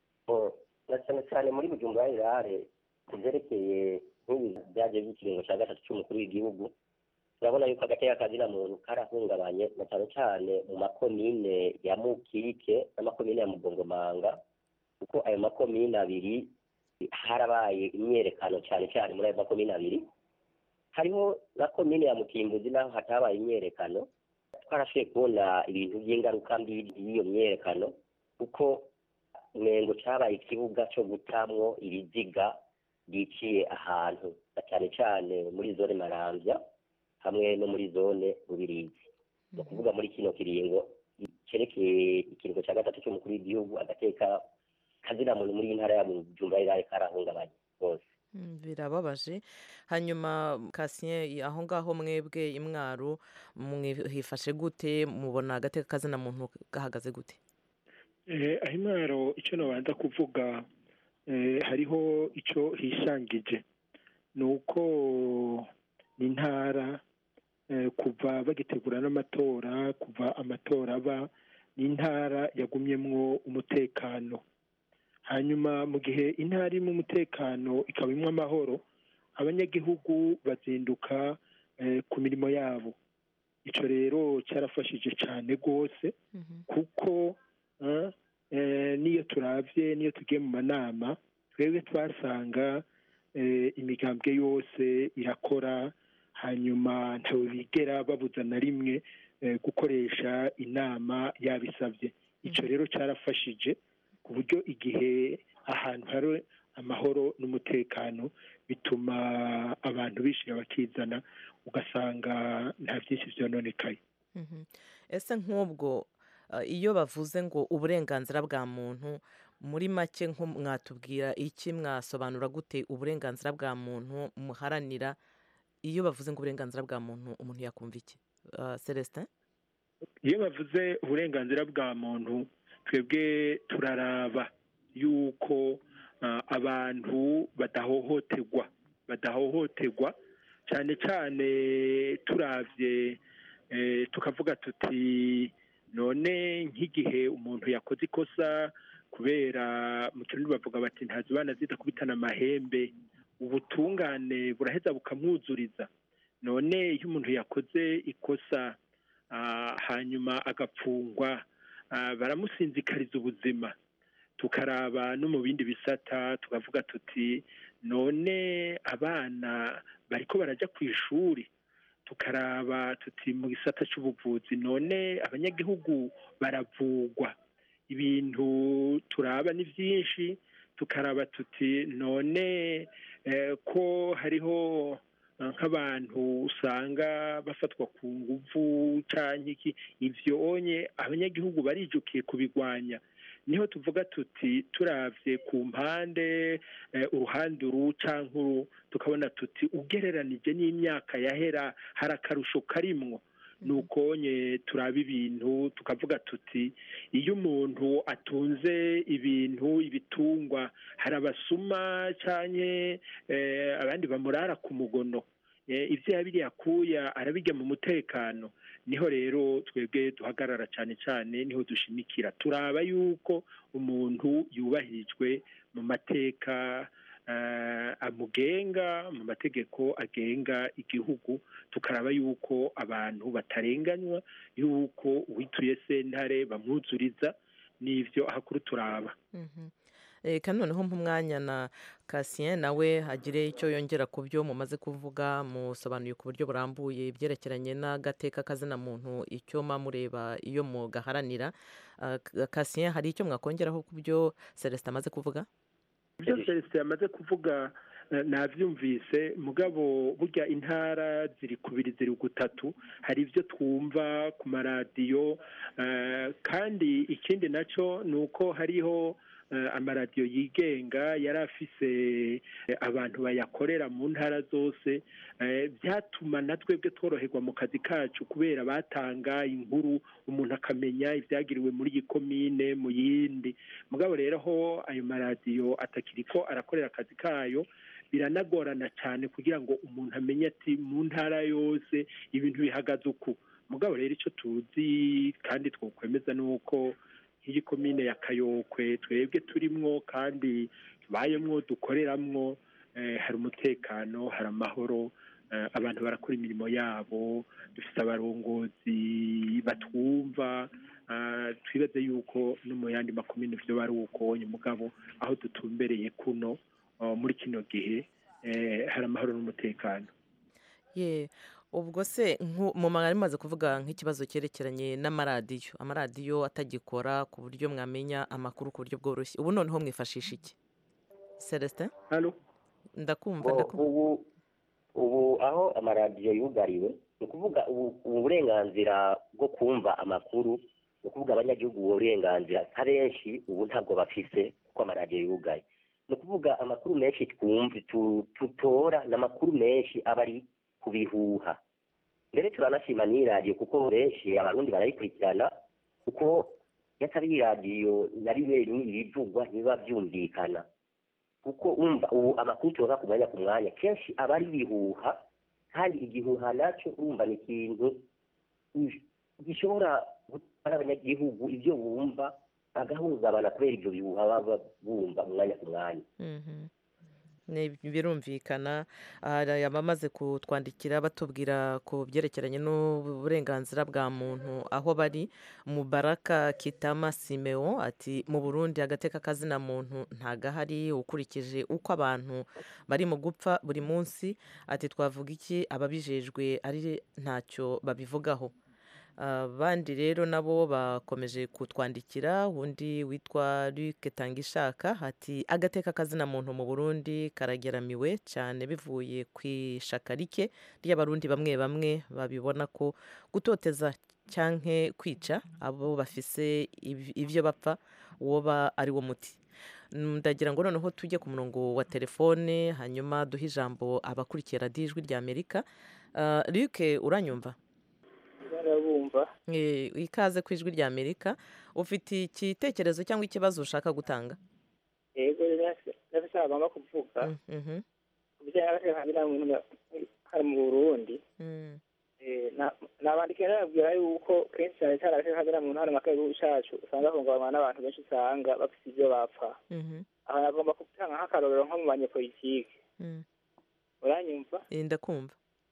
S20: na cyane cyane muri bujumbura rirare ku byerekeye nk'ibi byagiye by'ikiringo cya gatatu cy'umukuru w'igihugu turabona yuko agateka kazina muntu karahungabanye na cyane cyane mu makomine ya mukike n'amakomine ya mugongomanga kuko ayo makomine abiri harabaye imyerekano cyane cyane muri ayo makomine abiri hariho na komine ya mutimbuzi naho hatabaye imyerekano twarashoboye kubona ibintu by'ingaruka mbi y'iyo myerekano kuko umengo cyabaye ikibuga cyo gutamwo ibiziga byiciye ahantu na cyane cyane muri zone marambya hamwe no muri zone rubirizi ni ukuvuga muri kino kiringo cyerekeye ikiringo cya gatatu cy'umukuru w'igihugu agateka kazina muntu muri iyi ntara ya bujumbura rirare karahungabanye rwose
S19: birababaje hanyuma kasien aho ngaho mwebwe imwaro hifashe gute mubona agateka kazina muntu gahagaze gute
S21: aho imwaro icyo nabanza kuvuga hariho icyo hishangije ni uko intara kuva bagitegura n'amatora kuva amatora aba ni intara yagumyemwo umutekano hanyuma mu gihe intara irimo umutekano ikaba imwe amahoro abanyagihugu bazinduka ku mirimo yabo icyo rero cyarafashije cyane rwose kuko n'iyo turabye n'iyo tugiye mu manama twebwe twasanga imigambwe yose irakora hanyuma ntawe bigera babuza na rimwe gukoresha inama yabisabye icyo rero cyarafashije ku buryo igihe ahantu hari amahoro n'umutekano bituma abantu bishyira bakizana ugasanga nta byinshi byononekaye
S19: ese nk'ubwo iyo bavuze ngo uburenganzira bwa muntu muri make mwatubwira iki mwasobanura gute uburenganzira bwa muntu muharanira iyo bavuze ngo uburenganzira bwa muntu umuntu yakumva iki celestin
S21: iyo bavuze uburenganzira bwa muntu twebwe turaraba yuko abantu badahohoterwa badahohoterwa cyane cyane turabye tukavuga tuti none nk'igihe umuntu yakoze ikosa kubera mu kirundi bavuga bati ntazibana zidakubitana amahembe ubutungane buraheza bukamwuzuriza none iyo umuntu yakoze ikosa hanyuma agapfungwa baramusinzikariza ubuzima tukaraba no mu bindi bisata tukavuga tuti none abana bariko baraja ku ishuri tukaraba tuti mu gisata c'ubuvuzi none abanyagihugu baravugwa ibintu turaba ni byinshi tukaraba tuti none eh, ko hariho eh, nk'abantu usanga bafatwa ku nguvu canke iki ivyo onye abanyagihugu barijukiye kubigwanya niho tuvuga tuti turavye ku mpande eh, uruhande uru canke uru tukabona tuti ugereranije n'imyaka yahera hari akarusho karimwo nukonye turaba ibintu tukavuga tuti iyo umuntu atunze ibintu ibitungwa hari abasuma canke eh, abandi bamurara ku mugono eh, ivyo yabiri yakuya arabirya mu mutekano niho rero twebwe duhagarara cyane cyane niho dushimikira turaba yuko umuntu yubahirijwe mu mateka eh, amugenga mu mategeko agenga igihugu tukaraba yuko abantu batarenganywa yuko uwituye sentare bamwuzuriza n'ivyo ahakuru turaba
S19: Mhm. Eh, kandi noneho nk'umwanya na Cassien nawe agire icyo yongera ku byo mumaze kuvuga musobanuye ku buryo burambuye ibyerekeranye n'agateka kazina muntu icyo mureba iyo mugaharanira Ah, Cassien hari icyo mwakongeraho ku byo Celestin amaze kuvuga
S21: ibyo celestin yamaze kuvuga eh, navyumvise mugabo burya intara ziri kubiri ziri gutatu hari ibyo twumva ku maradiyo eh, kandi ikindi naco ni uko hariho eh, amaradiyo yigenga yari afise eh, abantu bayakorera mu ntara zose eh, byatuma na twebwe tworoherwa mu kazi kacu kubera batanga inkuru umuntu akamenya ibyagiriwe muri iyi komine mu yindi mugabo rero aho ayo maradiyo atakiriko arakorera akazi kayo biranagorana cyane kugira ngo umuntu amenye ati mu ntara yose ibintu bihagaze uku mugabo rero icyo tuzi kandi twokwemeza ni uko nk'iyi komine ya kayokwe twebwe turimwo kandi tubayemwo dukoreramwo eh, hari umutekano hari amahoro eh, abantu barakora imirimo yabo dufite abarongozi batwumva ah, twibaze yuko no mu yandi makomine vyo bari uko mugabo aho dutumbereye kuno ah, muri kino gihe eh, hari amahoro n'umutekano
S19: ye ubwo se nku- mu mwari mumaze kuvuga nk'ikibazo cyerekeranye n'amaradiyo amaradiyo atagikora ku buryo mwamenya amakuru ku buryo bworoshye ubu noneho mwifashisha iki Celestin ndakumva
S20: Bo,
S19: ndakumva
S20: ubu ubu aho amaradiyo yugariwe ni ukuvuga ubu ubu burenganzira bwo kumva amakuru ni ukuvuga abanyagihugu ubu burenganzira nka benshi ubu ntabwo bafise kuko amaradiyo yugaye ni ukuvuga amakuru menshi twumva tu- tutora ni amakuru menshi aba ari ku bihuha mbere turanashima n'iyi radiyo kuko benshi abarundi barayikurikirana kuko iyo atari iyi radiyo na rimwe rimwe ibivugwa ntibiba byumvikana kuko umva ubu amakuru turonka ku mwanya ku mwanya kenshi aba ari ibihuha kandi igihuha nacyo urumva ni ikintu gi- gishobora gutwara abanyagihugu ibyo bumva bagahungabana kubera ibyo bihuha baba bumva umwanya ku mwanya
S19: Mhm. Ni- birumvikana hari abamaze kutwandikira batubwira ku byerekeranye n'uburenganzira bwa muntu aho bari mubaraka kitama simeo ati mu burundi agateka kazina muntu ntagahari ukurikije uko abantu bari mu gupfa buri munsi ati twavuga iki ababijejwe ari ntacyo babivugaho abandi rero nabo bakomeje kutwandikira undi witwa Luc Tangishaka ati agateka kazina muntu mu Burundi karageramiwe cyane bivuye ku ishaka rike ry'abarundi bamwe bamwe babibona ko gutoteza cyanke kwica abo bafise iv- ivyo bapfa woba ari wo muti ndagira ngo noneho tujye ku murongo wa telefone hanyuma duhe ijambo abakurikiye radiyo ijwi rya amerika Uh, Luc uranyumva
S5: barabumva
S19: Eh, ikaze ku ijwi rya amerika ufite igitekerezo cyangwa ikibazo ushaka gutanga
S5: yego ndafise agomba kuvuga
S19: Mhm,
S5: ku bijyanye n'abatekanira muntu hano mu burundi
S19: mm,
S5: Eh, na- nabandikira nababwira yuko kenshi cyane cyane abatekanira muntu hano mu gihugu cacu usanga bahungabanywa n'abantu benshi usanga bafite ibyo bapfa
S19: mhm,
S5: aha nagomba gutanga nk'akarorero nko mu banyepolitike
S19: mm.
S5: uranyumva
S19: Eh, ndakumva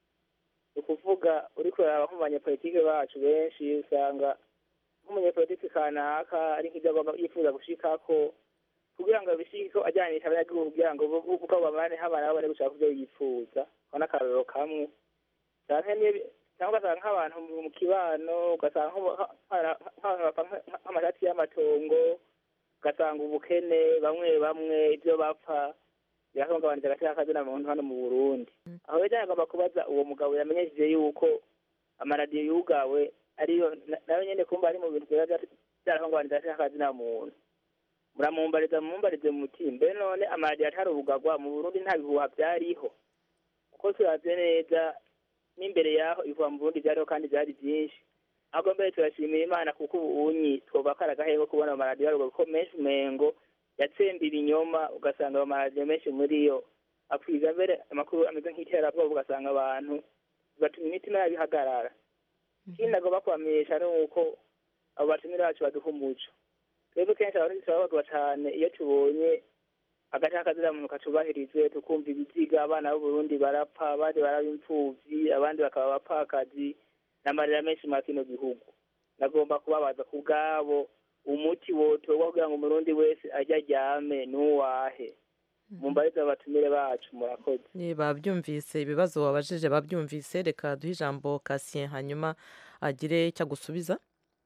S5: ni ukuvuga uri kuraba nko mu banyepolitike bacu benshi usanga nk'umunyepolitike kanaka ari nk'ibyo agomba yifuza gushikako kugira ngo bishike ko ajyanisha abanyagihugu kugira ngo bo- bo- uko babane habana babone gushaka kubyo yifuza ubona akarorero kamwe canke niyo- cyangwa ugasanga nk'abantu mu mu kibano ugasanga nk'ubu- nka- nka- nk'abantu bapfa nka- nk'amashati y'amatongo ugasanga ubukene bamwe bamwe ibyo bapfa birahungabanije agaciro k'akazina muntu hano mu burundi aho rero agomba kubaza uwo mugabo yamenyesheje yuko amaradiyo yugawe ariyo na- nayo nyene kumva ari mu bintu biba bya- byarahungabanije agaciro k'akazina muntu muramumbariza mumumbarize muti mbe none amaradiyo atarubugagwa mu burundi nta bihuha byariho kuko turavye neza n'imbere yaho ibihuha mu burundi byariho kandi byari byinshi ahubwo mbere turashimira imana kuko ubunyi twoba kari agahenge kubona amaradiyo yaruga kuko menshi umengo yatsemba ibinyoma ugasanga ayo maradiyo menshi muri yo akwiza mbere amakuru ameze nk'iterabwoba ugasanga abantu bigatuma imitima yabo ihagarara ikindi agomba kubamenyesha ni uko abo batumire bacu baduha umuco twebwe kenshi abarundi turababazwa cane iyo tubonye agace k'akazina muntu kacubahirizwe tukumva ibiziga abana b'uburundi barapfa abandi baraba imfuvyi abandi bakaba abapfakazi n'amarira menshi muri kino gihugu nagomba kubabaza ku bwabo umuti wotorwa kugira ngo umurundi wese ajye aryame n'uwahe mumbarize abatumire bacu murakoze
S19: Eh, babyumvise ibibazo wabajije babyumvise reka duhe ijambo kasien hanyuma agire icyo agusubiza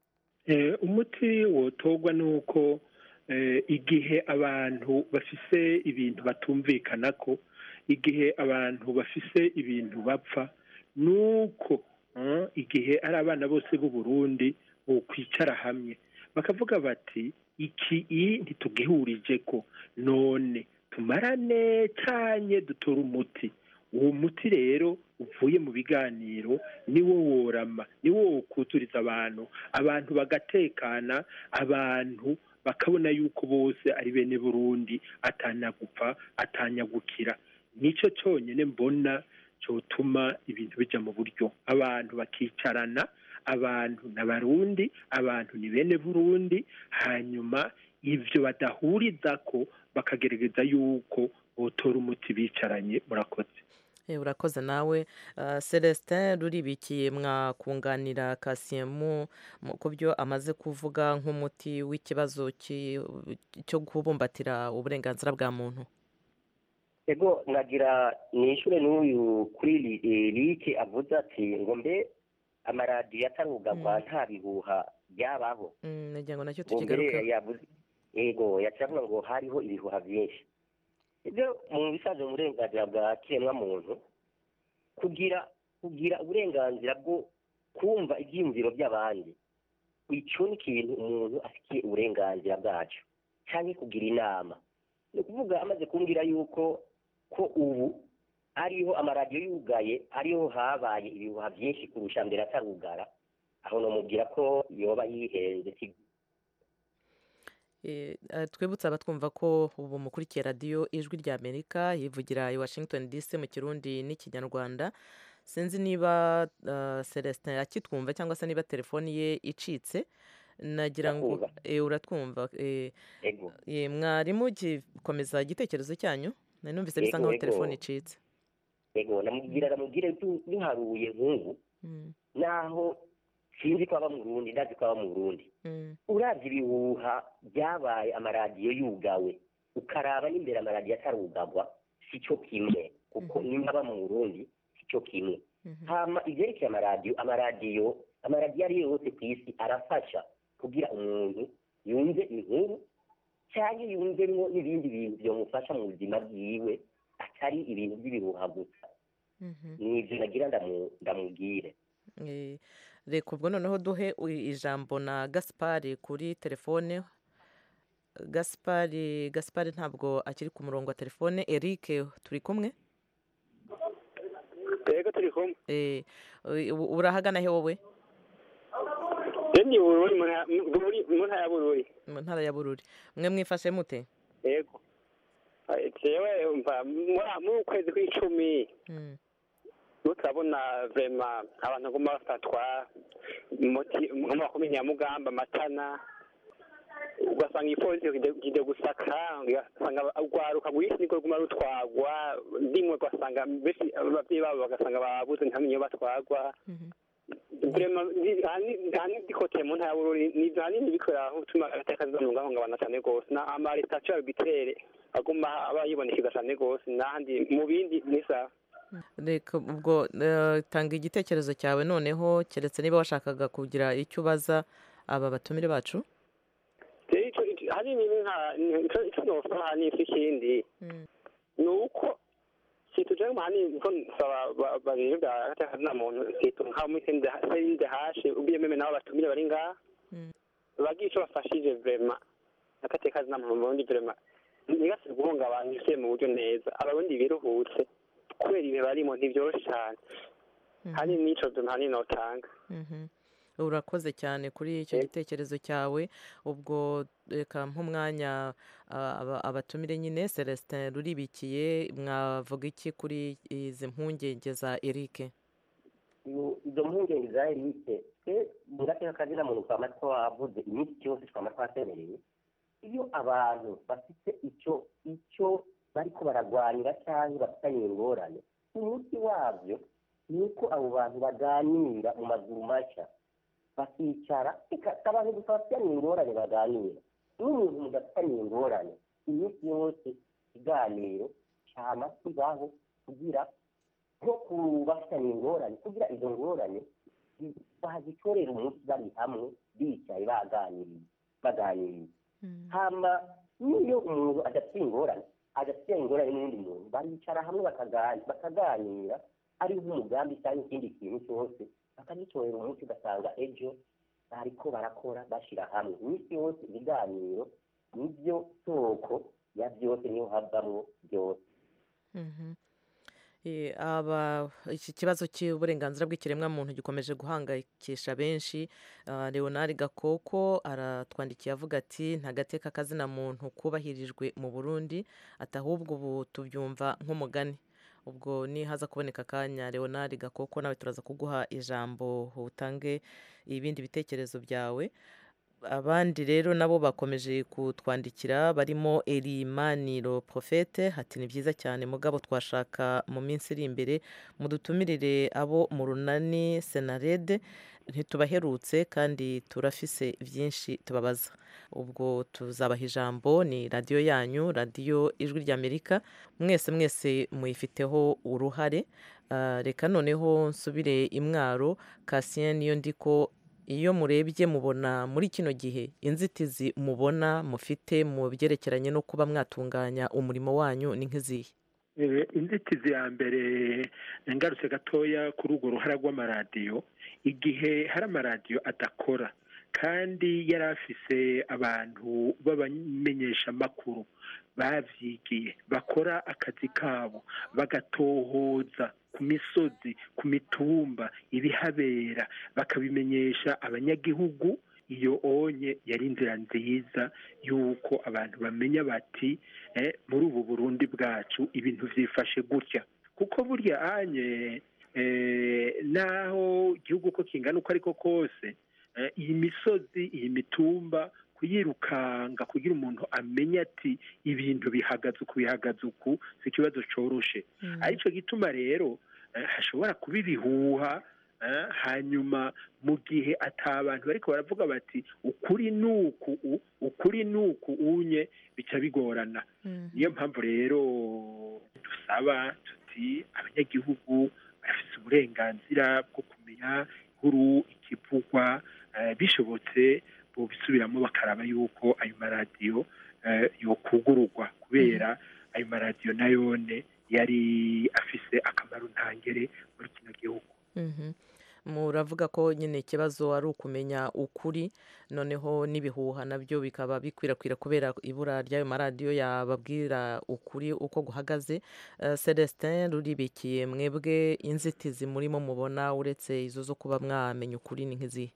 S21: Eh, umuti wotorwa ni uko eh, igihe abantu bafise ibintu batumvikana ko igihe abantu bafise ibintu bapfa ni uko eh, igihe ari abana bose b'u Burundi bokwicara hamwe bakavuga bati iki i ntitugihurije ko none tumarane canye dutora umuti uwo muti rero uvuye mu biganiro niwo worama niwo wokuzuriza abantu abantu bagatekana abantu bakabona yuko bose ari bene burundi atanyagupfa atanyagukira nicyo cyonyine mbona cyotuma ibintu bijya mu buryo abantu bakicarana abantu n'abarundi abantu ni bene burundi hanyuma ibyo badahuriza ko bakagerageza yuko botora umuti bicaranye murakoze
S19: Eh, urakoze nawe Ah, celestin ruribikiye mwakunganira kasien mu mu- ku byo amaze kuvuga nk'umuti w'ikibazo ki- cyo kubumbatira uburenganzira bwa muntu
S20: ego nagira nishure n'uyu kuri li- eh, liki avuze ati ngo mbe amaradiyo atarugagwa nta bihuha byabaho
S19: Mm, nagira ngo nacyo
S20: ngo mbere
S19: tukigarukeho
S20: yavuze ego yaciye avuga ngo hariho ibihuha byinshi ibyo mu bisanzwe mu burenganzira bwa kiremwa muntu kugira kugira uburenganzira bwo kumva ibyiyumviro by'abandi icyo ni ikintu umuntu afitiye uburenganzira bwacyo cyangwa kugira inama ni ukuvuga amaze kumbwira yuko ko ubu ariho amaradiyo yugaye ariho habaye ibihuha byinshi kurusha mbere atarugara aho namubwira ko yoba yihenze si
S19: Eh, eh, twibutse abatwumva ko ubu mukurikiye radiyo ijwi rya amerika yivugira i washington dc mu kirundi n'ikinyarwanda sinzi niba uh, celestin akitwumva cyangwa se niba telefoni ye icitse nagira ngo
S20: Ndakumva.
S19: eh, uratwumva eh,
S20: ego
S19: eh, mwarimu gikomeza igitekerezo cyanyu nari numvise bisa
S20: Yego,
S19: nkaho
S20: yego.
S19: telefoni icitse
S20: ego namubwira namubwire du- duharuye nk'ubu
S19: Mm,
S20: naho sinzi ko aba mu burundi ndazi ko aba mu burundi
S19: mm,
S20: uravye ibihuha byabaye amaradiyo yugawe ukaraba n'imbere amaradiyo atarugagwa si cyo kimwe kuko nimba aba mu burundi si cyo kimwe hama ivyerekeye amaradiyo amaradiyo amaradiyo ariyo yose ku isi arafasha kugira umuntu yumve inkuru cyangwa yumvemwo n'ibindi bintu byomufasha mu buzima bwiwe atari ibintu by'ibihuha gusa
S19: mhm.
S20: nivyo nagira ndamu- ndamubwire
S19: Eh, reka ubwo noneho duhe u- ijambo na gaspari kuri telefone gaspari gaspari ntabwo akiri ku murongo wa telefone eric turi kumwe
S4: yego turi kumwe
S19: Eh, u- urahagana he wowe
S4: yemye bururi mu ntara- mu- Bururi- mu ntara ya bururi
S19: mu ntara ya bururi mwe mwifashe mute
S4: yego Eh, jewe umva muri- muri ukwezi kw'icumi
S19: Mm,
S4: ubu turabona vema abantu bagomba bafatwa muti- nko mu makomine ya mugamba matana ugasanga igipolisi kide gusaka ugasanga urwaruka rwinshi niko ruguma rutwagwa rimwe ugasanga benshi ababyeyi babo bagasanga babuze ntamenye iyo batwagwa vrema ndikote mu ntara bururi ni hanini bikorera aho utuma agateka zizamungahungabana cyane rwose na amarestasiyo arbitraire aguma aba yibonekeza cyane rwose n'ahandi mu bindi ni sawa
S19: reka ubwo eh, tanga igitekerezo cyawe noneho keretse niba washakaga kugira icyo ubaza aba batumire bacu
S4: rero icyo icyo- hanini ni nka ni- icyo icyo nosaba hanini si ikindi ni uko situje mu hanini ko nsaba ba- babiri bwa agateka zina muntu situ nka muri sende hashe ubiyememe nabo batumire bari ngaha bagira icyo bafashije vrema agateka zina muntu mu burundi vrema ntigase guhungabanya isi mu buryo neza abarundi biruhutse kubera ibihe barimo ntibyoroshye cyane hanini n'ico duntu hanini notanga
S19: Mhm. urakoze cyane kuri icyo gitekerezo cyawe ubwo reka nk'umwanya ah, aba- abatumire nyine celestin ruribikiye mwavuga iki kuri izi mpungenge za eric
S20: Iyo- izo mpungenge za erike twe mu gateka kazina muntu twama twavuze iminsi yose twama twasemereye iyo abantu bafite icyo icyo bariko baragwanira cyangwa bafitanye ingorane umuti wabyo ni uko abo bantu baganira mu maguru mashya bakicara reka si abantu gusa bafitanye ingorane baganira n'umuntu mudafitanye ingorane iminsi yose ikiganiro cyama kibaho kugira nko ku bafitanye ingorane kugira izo ngorane bazitorera umunsi bari hamwe bicaye baganiriye baganiriye hama n'iyo umuntu adafite ingorane adafite ingorane n'undi muntu baricara hamwe bakagani- bakaganira ari nk'umugambi cyangwa ikindi kintu cyose bakagitorera umunsi ugasanga ejo bariko barakora bashyira hamwe iminsi yose ibiganiro nibyo soko ya byose niho havamwo byose
S19: Mhm. Eh, aba iki kibazo cy'uburenganzira bw'ikiremwamuntu gikomeje guhangayikisha benshi Ah, leonard gakoko aratwandikiye avuga ati nta gateka kazina muntu kubahirijwe mu burundi ati ahubwo ubu tubyumva nk'umugani ubwo nihaza kuboneka akanya leonard gakoko nawe turaza kuguha ijambo utange ibindi bitekerezo byawe abandi rero nabo bakomeje kutwandikira barimo erimaniro profete hati ni byiza cyane mugabo twashaka mu minsi iri imbere mudutumirire abo mu runani senarede ntitubaherutse kandi turafise byinshi tubabaza ubwo tuzabaha ijambo ni radiyo yanyu radiyo ijwi ry'amerika mwese mwese muyifiteho uruhare Ah, reka noneho nsubire imwaro kasien niyo ndiko iyo murebye mubona muri kino gihe inzitizi mubona mufite mu byerekeranye no kuba mwatunganya umurimo wanyu ni nk'izihe
S21: Eh, inzitizi ya mbere ngarutse gatoya kuri urwo ruhara rw'amaradiyo igihe hari amaradiyo adakora kandi yari afise abantu b'abamenyeshamakuru bavyigiye bakora akazi kabo bagatohoza ku misozi ku mitumba ibihabera bakabimenyesha abanyagihugu iyo onye yari inzira nziza y'uko abantu bamenya bati eh, muri ubu burundi bwacu ibintu vyifashe gutya kuko burya anye eh, naho igihugu ko kingana uko ariko kose eh, iyi misozi iyi mitumba kuyirukanga kugira umuntu amenye ati ibintu bihagaze uku bihagaze uku si ikibazo coroshe aricyo gituma rero eh, hashobora kuba ibihuha eh, hanyuma mu gihe ata bantu bariko baravuga bati ukuri nuku u- ukuri nuku unye bica bigorana niyo mpamvu rero dusaba tuti abanyagihugu barafite uburenganzira bwo kumenya inkuru ikivugwa eh, bishobotse bobisubiramo bakaraba yuko ayo maradiyo eh, yokugururwa kubera ayo maradiyo nayone yari afise akamaro ntangere muri kino gihugu
S19: Mhm. muravuga ko nyine ikibazo ari ukumenya ukuri noneho n'ibihuha nabyo bikaba bikwirakwira kubera ibura ry'ayo maradiyo yababwira ukuri uko guhagaze Eh, celestin ruribikiye mwebwe inzitizi murimo mubona uretse izo zo kuba mwamenya ukuri ni nk'izihe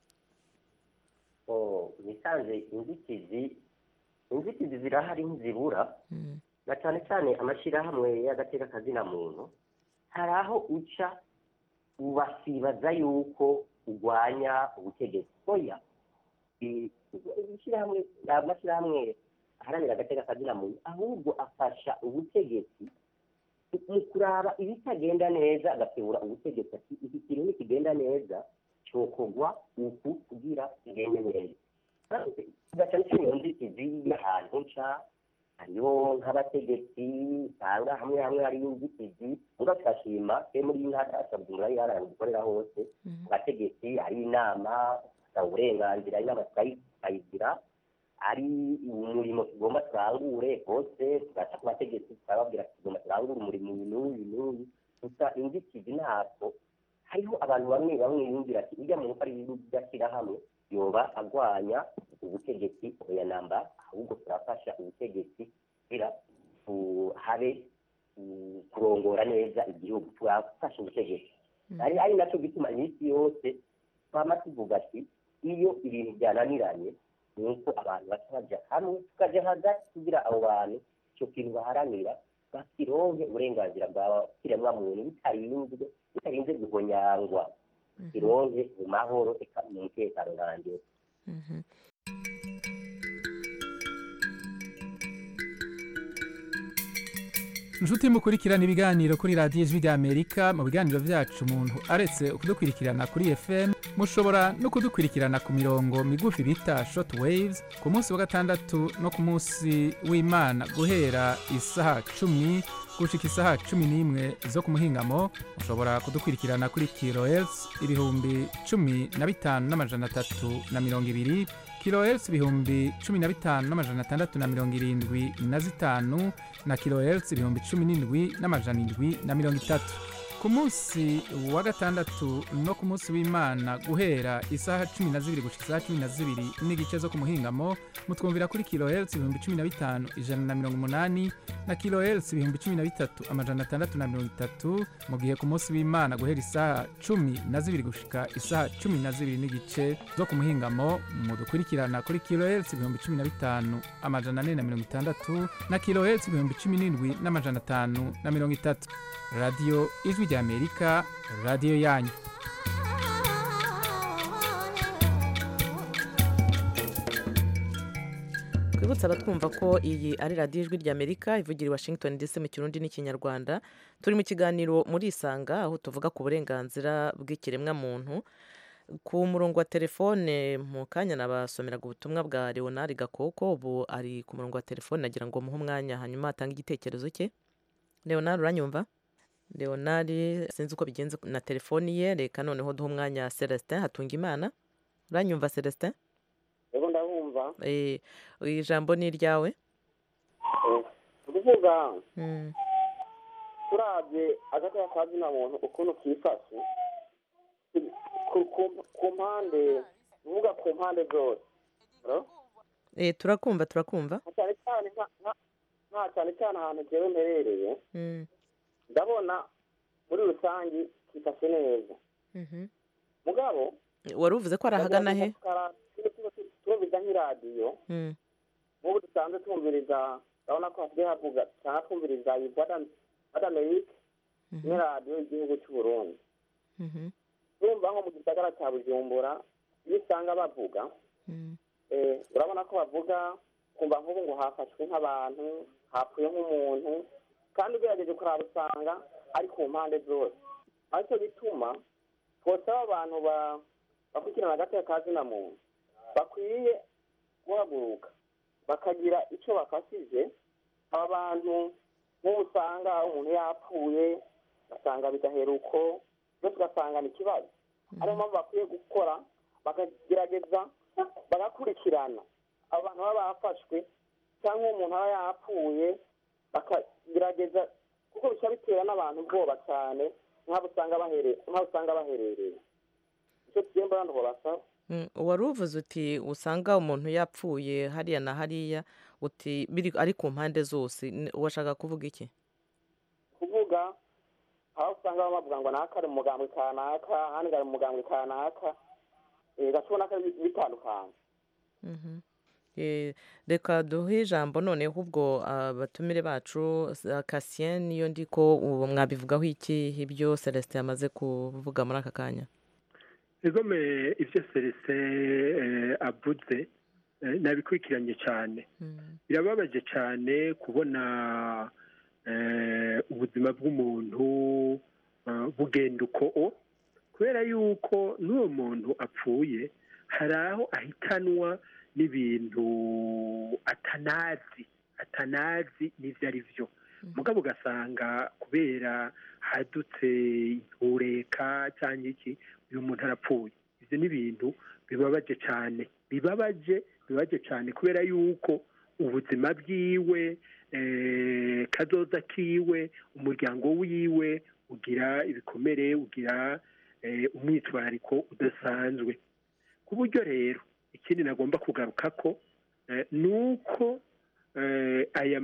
S20: Oh, nisanze inzitizi inzitizi zirahari ntizibura na cyane cyane amashyirahamwe y'agateka kazina muntu hari aho uca ubasibaza yuko urwanya ubutegetsi oya i- ishyirahamwe amashyirahamwe aharanira agateka kazina muntu ahubwo afasha ubutegetsi mu kuraba ibitagenda neza agakebura ubutegetsi ati iki kintu nikigenda neza cokogwa uku kugira igende neza tugaca n'iyo nzitizi y'ahantu nca hariho nk'abategetsi usanga hamwe hamwe hariyo inzitizi muga tugashima twe muri iyi ntara yacu bujumbura y'intara dukorera hose mu bategetsi hari inama usanga uburenganzira inama tukayigira ari umurimo tugomba turangure hose tugaca ku bategetsi tukababwira tugomba turangure umurimo uyu n'uyu n'uyu gusa inzitizi ntabwo hariho abantu bamwe bamwe bumvira ati ujya mu gukora ibihugu by'ashyirahamwe yoba agwanya ubutegetsi oya namba ahubwo turafasha ubutegetsi kugira habe kurongora neza igihugu turafasha ubutegetsi ari ari nacyo gituma iminsi yose twama tuvuga ati iyo ibintu byananiranye ni uko abantu baca bajya hamwe tukajya hagati kugira abo bantu icyo kintu baharanira bakironke uburenganzira bwa kiremwamuntu bitarinzwe bitarinze guhonyangwa kironke mu mahoro eka mu mutekano nanjye
S1: inshuti mukurikirana ibiganiro kuri radiyo ijwi ry'amerika mu biganiro byacu umuntu aretse kudukurikirana kuri fm mushobora no kudukurikirana ku mirongo migufi bita short waves ku munsi wa gatandatu no ku munsi w'imana guhera isaha cumi gushika isaha cumi n'imwe zo ku muhingamo mushobora kudukurikirana kuri kilohertz ibihumbi cumi na bitanu n'amajana atatu na mirongo ibiri kilohertz ibihumbi cumi na bitanu n'amajana atandatu na mirongo irindwi na zitanu na kilohertz ibihumbi cumi n'indwi n'amajana indwi na mirongo itatu ku munsi wa gatandatu no ku munsi w'imana guhera isaha cumi na zibiri gushika isaha cumi na zibiri n'igice zo ku muhingamo mutwumvira kuri kilohertz ibihumbi cumi na bitanu ijana na mirongo umunani na kilohertz ibihumbi cumi na bitatu amajana atandatu na mirongo itatu mu gihe ku munsi w'imana guhera isaha cumi na zibiri gushika isaha cumi na zibiri n'igice zo ku muhingamo mudukurikirana kuri kilohertz ibihumbi cumi na bitanu amajana ane na mirongo itandatu na kilohertz ibihumbi cumi n'indwi n'amajana atanu na mirongo itatu radiyo ijwi ry'amerika radiyo yanyu
S19: twibutse abatwumva ko iyi ari radiyo ijwi ry'amerika ivugira i washington dc mu kirundi n'ikinyarwanda turi mu kiganiro muri isanga aho tuvuga ku burenganzira bw'ikiremwamuntu ku murongo wa telefone mu kanya nabasomeraga ubutumwa bwa leonard gakoko ubu ari ku murongo wa telefone nagira ngo muhe umwanya hanyuma atange igitekerezo cye leonard uranyumva leonard sinzi uko bigenze na telefoni ye reka noneho duha umwanya celestin hatunga imana uranyumva celestin
S6: rero ndabumva
S19: ijambo ni iryawe
S6: kuvuga turabye agateka ka zina muntu ukuntu kifashe ku mpande uvuga ku mpande zose
S19: turakumva turakumva
S6: cyane cyane nta cyane cyane ahantu njyewe mperereye ndabona muri rusange kifashe neza mugabo
S19: wari uvuze ko ari ahagana he
S6: twumviriza nk'iradiyo nk'ubu dusanzwe twumviriza urabona ko hasigaye havuga cyangwa twumviriza wada amerika n'iradiyo y'igihugu cy'u burundi urumva nko mu gisagara cya bujumbura iyo usanga bavuga urabona ko bavuga kumva nk'ubu ngo hafashwe nk'abantu hapfuye nk'umuntu kandi ugerageje kuraba usanga ari ku mpande zose aricyo bituma twosaba abantu bakurikirana agateka ka zina muntu bakwiye guhaguruka bakagira icyo bafashije aba bantu nk'ubu usanga umuntu yapfuye ugasanga bigahera uko byose ugasanga ni ikibazo ariyo mpamvu bakwiye gukora bakagerageza bagakurikirana abo bantu baba bafashwe cyangwa umuntu aba yapfuye bakagerageza kuko bica bitera n'abantu ubwoba cyane nk'abo usanga baherereye icyo tugiye mbona ngo basaba
S19: wari uvuze uti usanga umuntu yapfuye hariya na hariya uti biri ari ku mpande zose washaka kuvuga iki
S6: kuvuga aho usanga bavuga ngo naka ari umugambwe kanaka ahandi ari umugambwe kanaka gashobora ko bitandukanye
S19: reka duhe ijambo noneho ubwo abatumire bacu kasien niyo ndi ko mwabivugaho iki ibyo celestin yamaze kuvuga muri aka kanya
S21: egome ibyo serese avuze nabikurikiranye cyane birababaje cyane kubona ubuzima bw'umuntu bugenda uko kubera yuko n'uwo muntu apfuye hari aho ahitanwa n'ibintu atanazi atanazi n'ibyo ari byo mugabo ugasanga kubera hadutse intureka cyangwa iki uyu muntu arapfuye ibyo ni ibintu bibabaje cyane bibabaje bibabaje cyane kubera yuko ubuzima bwiwe eh, kazoza kiwe umuryango wiwe ugira ibikomere ugira eh, umwitwariko udasanzwe ku buryo rero ikindi nagomba kugaruka ko eh, ni uko eh, aya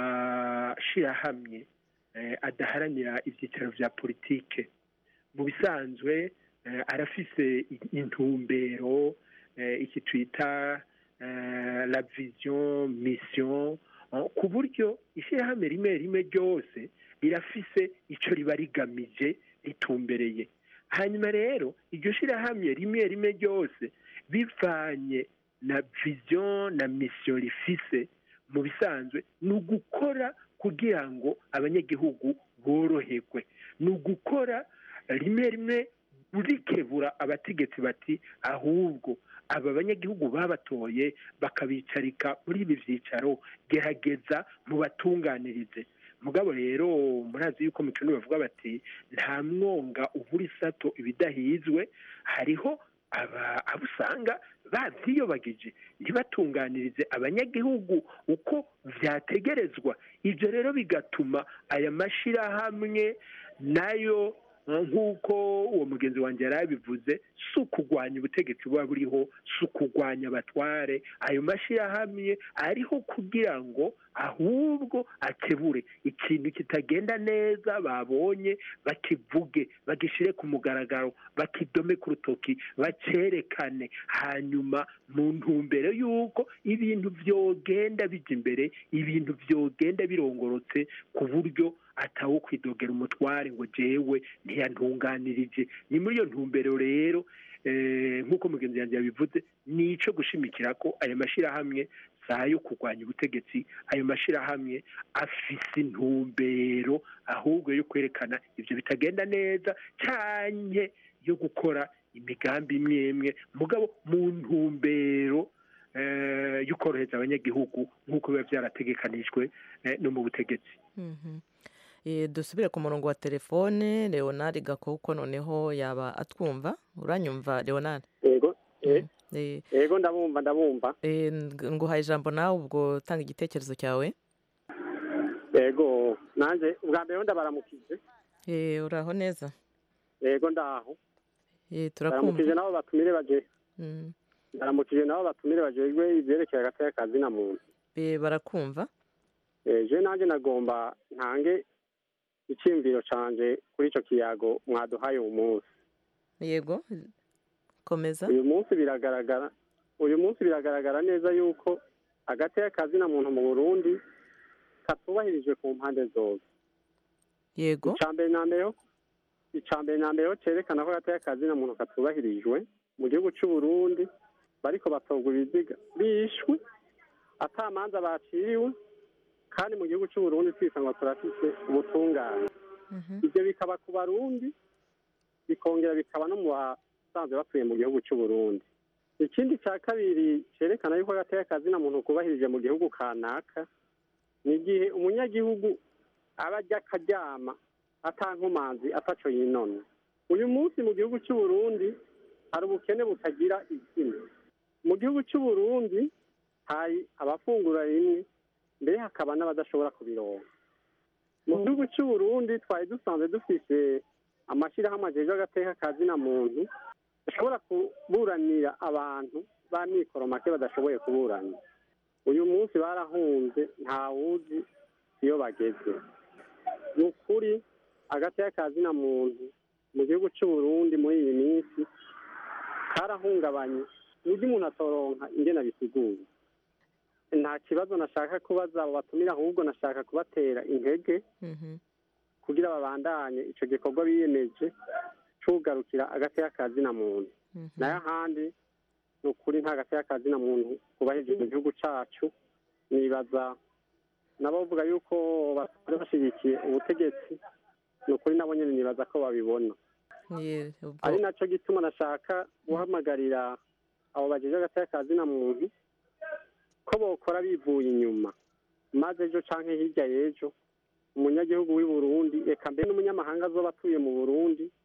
S21: mashyirahamwe eh, adaharanira ibyicaro bya politike mu bisanzwe eh, arafise intumbero eh, iki twita eh, la vision mission eh, ku buryo ishyirahamwe rimwe rimwe ryose rirafise icyo riba rigamije ritumbereye hanyuma rero iryo shyirahamwe rimwe rimwe ryose bivanye na vision na mission rifise mu bisanzwe ni ugukora kugira ngo abanyagihugu boroherwe ni ugukora rimwe rimwe burikebura abategetsi bati ahubwo aba banyagihugu babatoye bakabicarika muri ibi byicaro gerageza mubatunganirize mugabo rero murazi yuko mu kintu bavuga bati nta mwonga ubura isato ibidahizwe hariho aba abo usanga babyiyobagije ntibatunganirize abanyagihugu uko byategerezwa ibyo rero bigatuma aya mashyirahamwe nayo nk'uko uwo mugenzi wanjye yari abivuze si ukugwanya ubutegetsi buba buriho si ukugwanya abatware ayo mashyirahamwe ariho kugira ngo ahubwo akebure ikintu kitagenda neza babonye bakivuge bagishyire ku mugaragaro bakidome ku rutoki bacerekane hanyuma mu ntumbero y'uko ibintu byogenda bijya imbere ibintu byogenda birongorotse ku buryo atawo kwidogera umutware ngo jewe ntiyantunganirije ni muri iyo ntumbero rero nk'uko mugenzi yanjye yabivuze ni icyo gushimikira ko aya mashyirahamwe si ayo kurwanya ubutegetsi ayo mashyirahamwe afise intumbero ahubwo yo kwerekana ibyo bitagenda neza cyane yo gukora imigambi imwe imwe mugabo mu ntumbero yo korohereza abanyagihugu nk'uko biba byarategekanijwe no mu butegetsi
S19: dusubire ku murongo wa telefone leonard gakoko noneho yaba atwumva uranyumva leonard
S2: yego yego ndabumva ndabumva
S19: nguhaye ijambo nawe ubwo tanga igitekerezo cyawe
S2: yego nanjye ubwa mbere ndabaramukije
S19: uraho neza
S2: yego ndaho
S19: turakumva
S2: ndaramukije nabo batumire baje ndaramukije nabo batumire bajejwe ibyerekeye hagati y'akazi na muntu
S19: barakumva
S2: je nanjye nagomba ntange icyiyumviro canje kuri icyo kiyago mwaduhaye uyu munsi
S19: yego komeza
S2: uyu munsi biragaragara uyu munsi biragaragara neza yuko hagati y'akazi na muntu mu burundi katubahirijwe ku mpande zose
S19: yego
S2: icambere na mbere icambere na mbere cyerekana ko hagati y'akazi na muntu katubahirijwe mu gihugu cy'u Burundi bariko batogwa ibiziga bishwe atamanza baciriwe kandi mu gihugu cy'u Burundi twisanga turafite ubutungane ibyo bikaba ku barundi bikongera bikaba no mu basanzwe batuye mu gihugu cy'u Burundi ikindi cya kabiri cyerekana yuko hagati y'akazi na muntu kubahirije mu gihugu kanaka ni igihe umunyagihugu aba ajya akaryama atankomanzi ataco yinona uyu munsi mu gihugu cy'u Burundi hari ubukene butagira izina mu gihugu cy'u Burundi hari abafungura rimwe mbere hakaba n'abadashobora kubironka mu gihugu cy'u Burundi twari dusanzwe dufise amashyirahamwe ajejwe agateka kazi na muntu ashobora kuburanira abantu ba mikoro make badashoboye kuburana uyu munsi barahunze ntawuzi iyo bageze ni ukuri agateka kazi na muntu mu gihugu cy'u Burundi muri iyi minsi karahungabanye uburyo umuntu atoronka ingena bisiguye nta kibazo nashaka kubaza abo batumira ahubwo nashaka kubatera intege kugira babandanye icyo gikorwa biyemeje cyugarukira agati y'akazi na muntu nayo ahandi ni ukuri nta gati y'akazi na muntu kubahirije mu gihugu cyacu nibaza nabo bavuga yuko bari bashyigikiye ubutegetsi ni ukuri nabo nyine nibaza ko babibona
S19: Ye- ubwo-
S2: ari nacyo gituma nashaka guhamagarira abo bagize agateka kazina muntu ko bokora bivuye inyuma maze ejo canke hirya y'ejo umunyagihugu w'i burundi eka mbere n'umunyamahanga azoba atuye mu burundi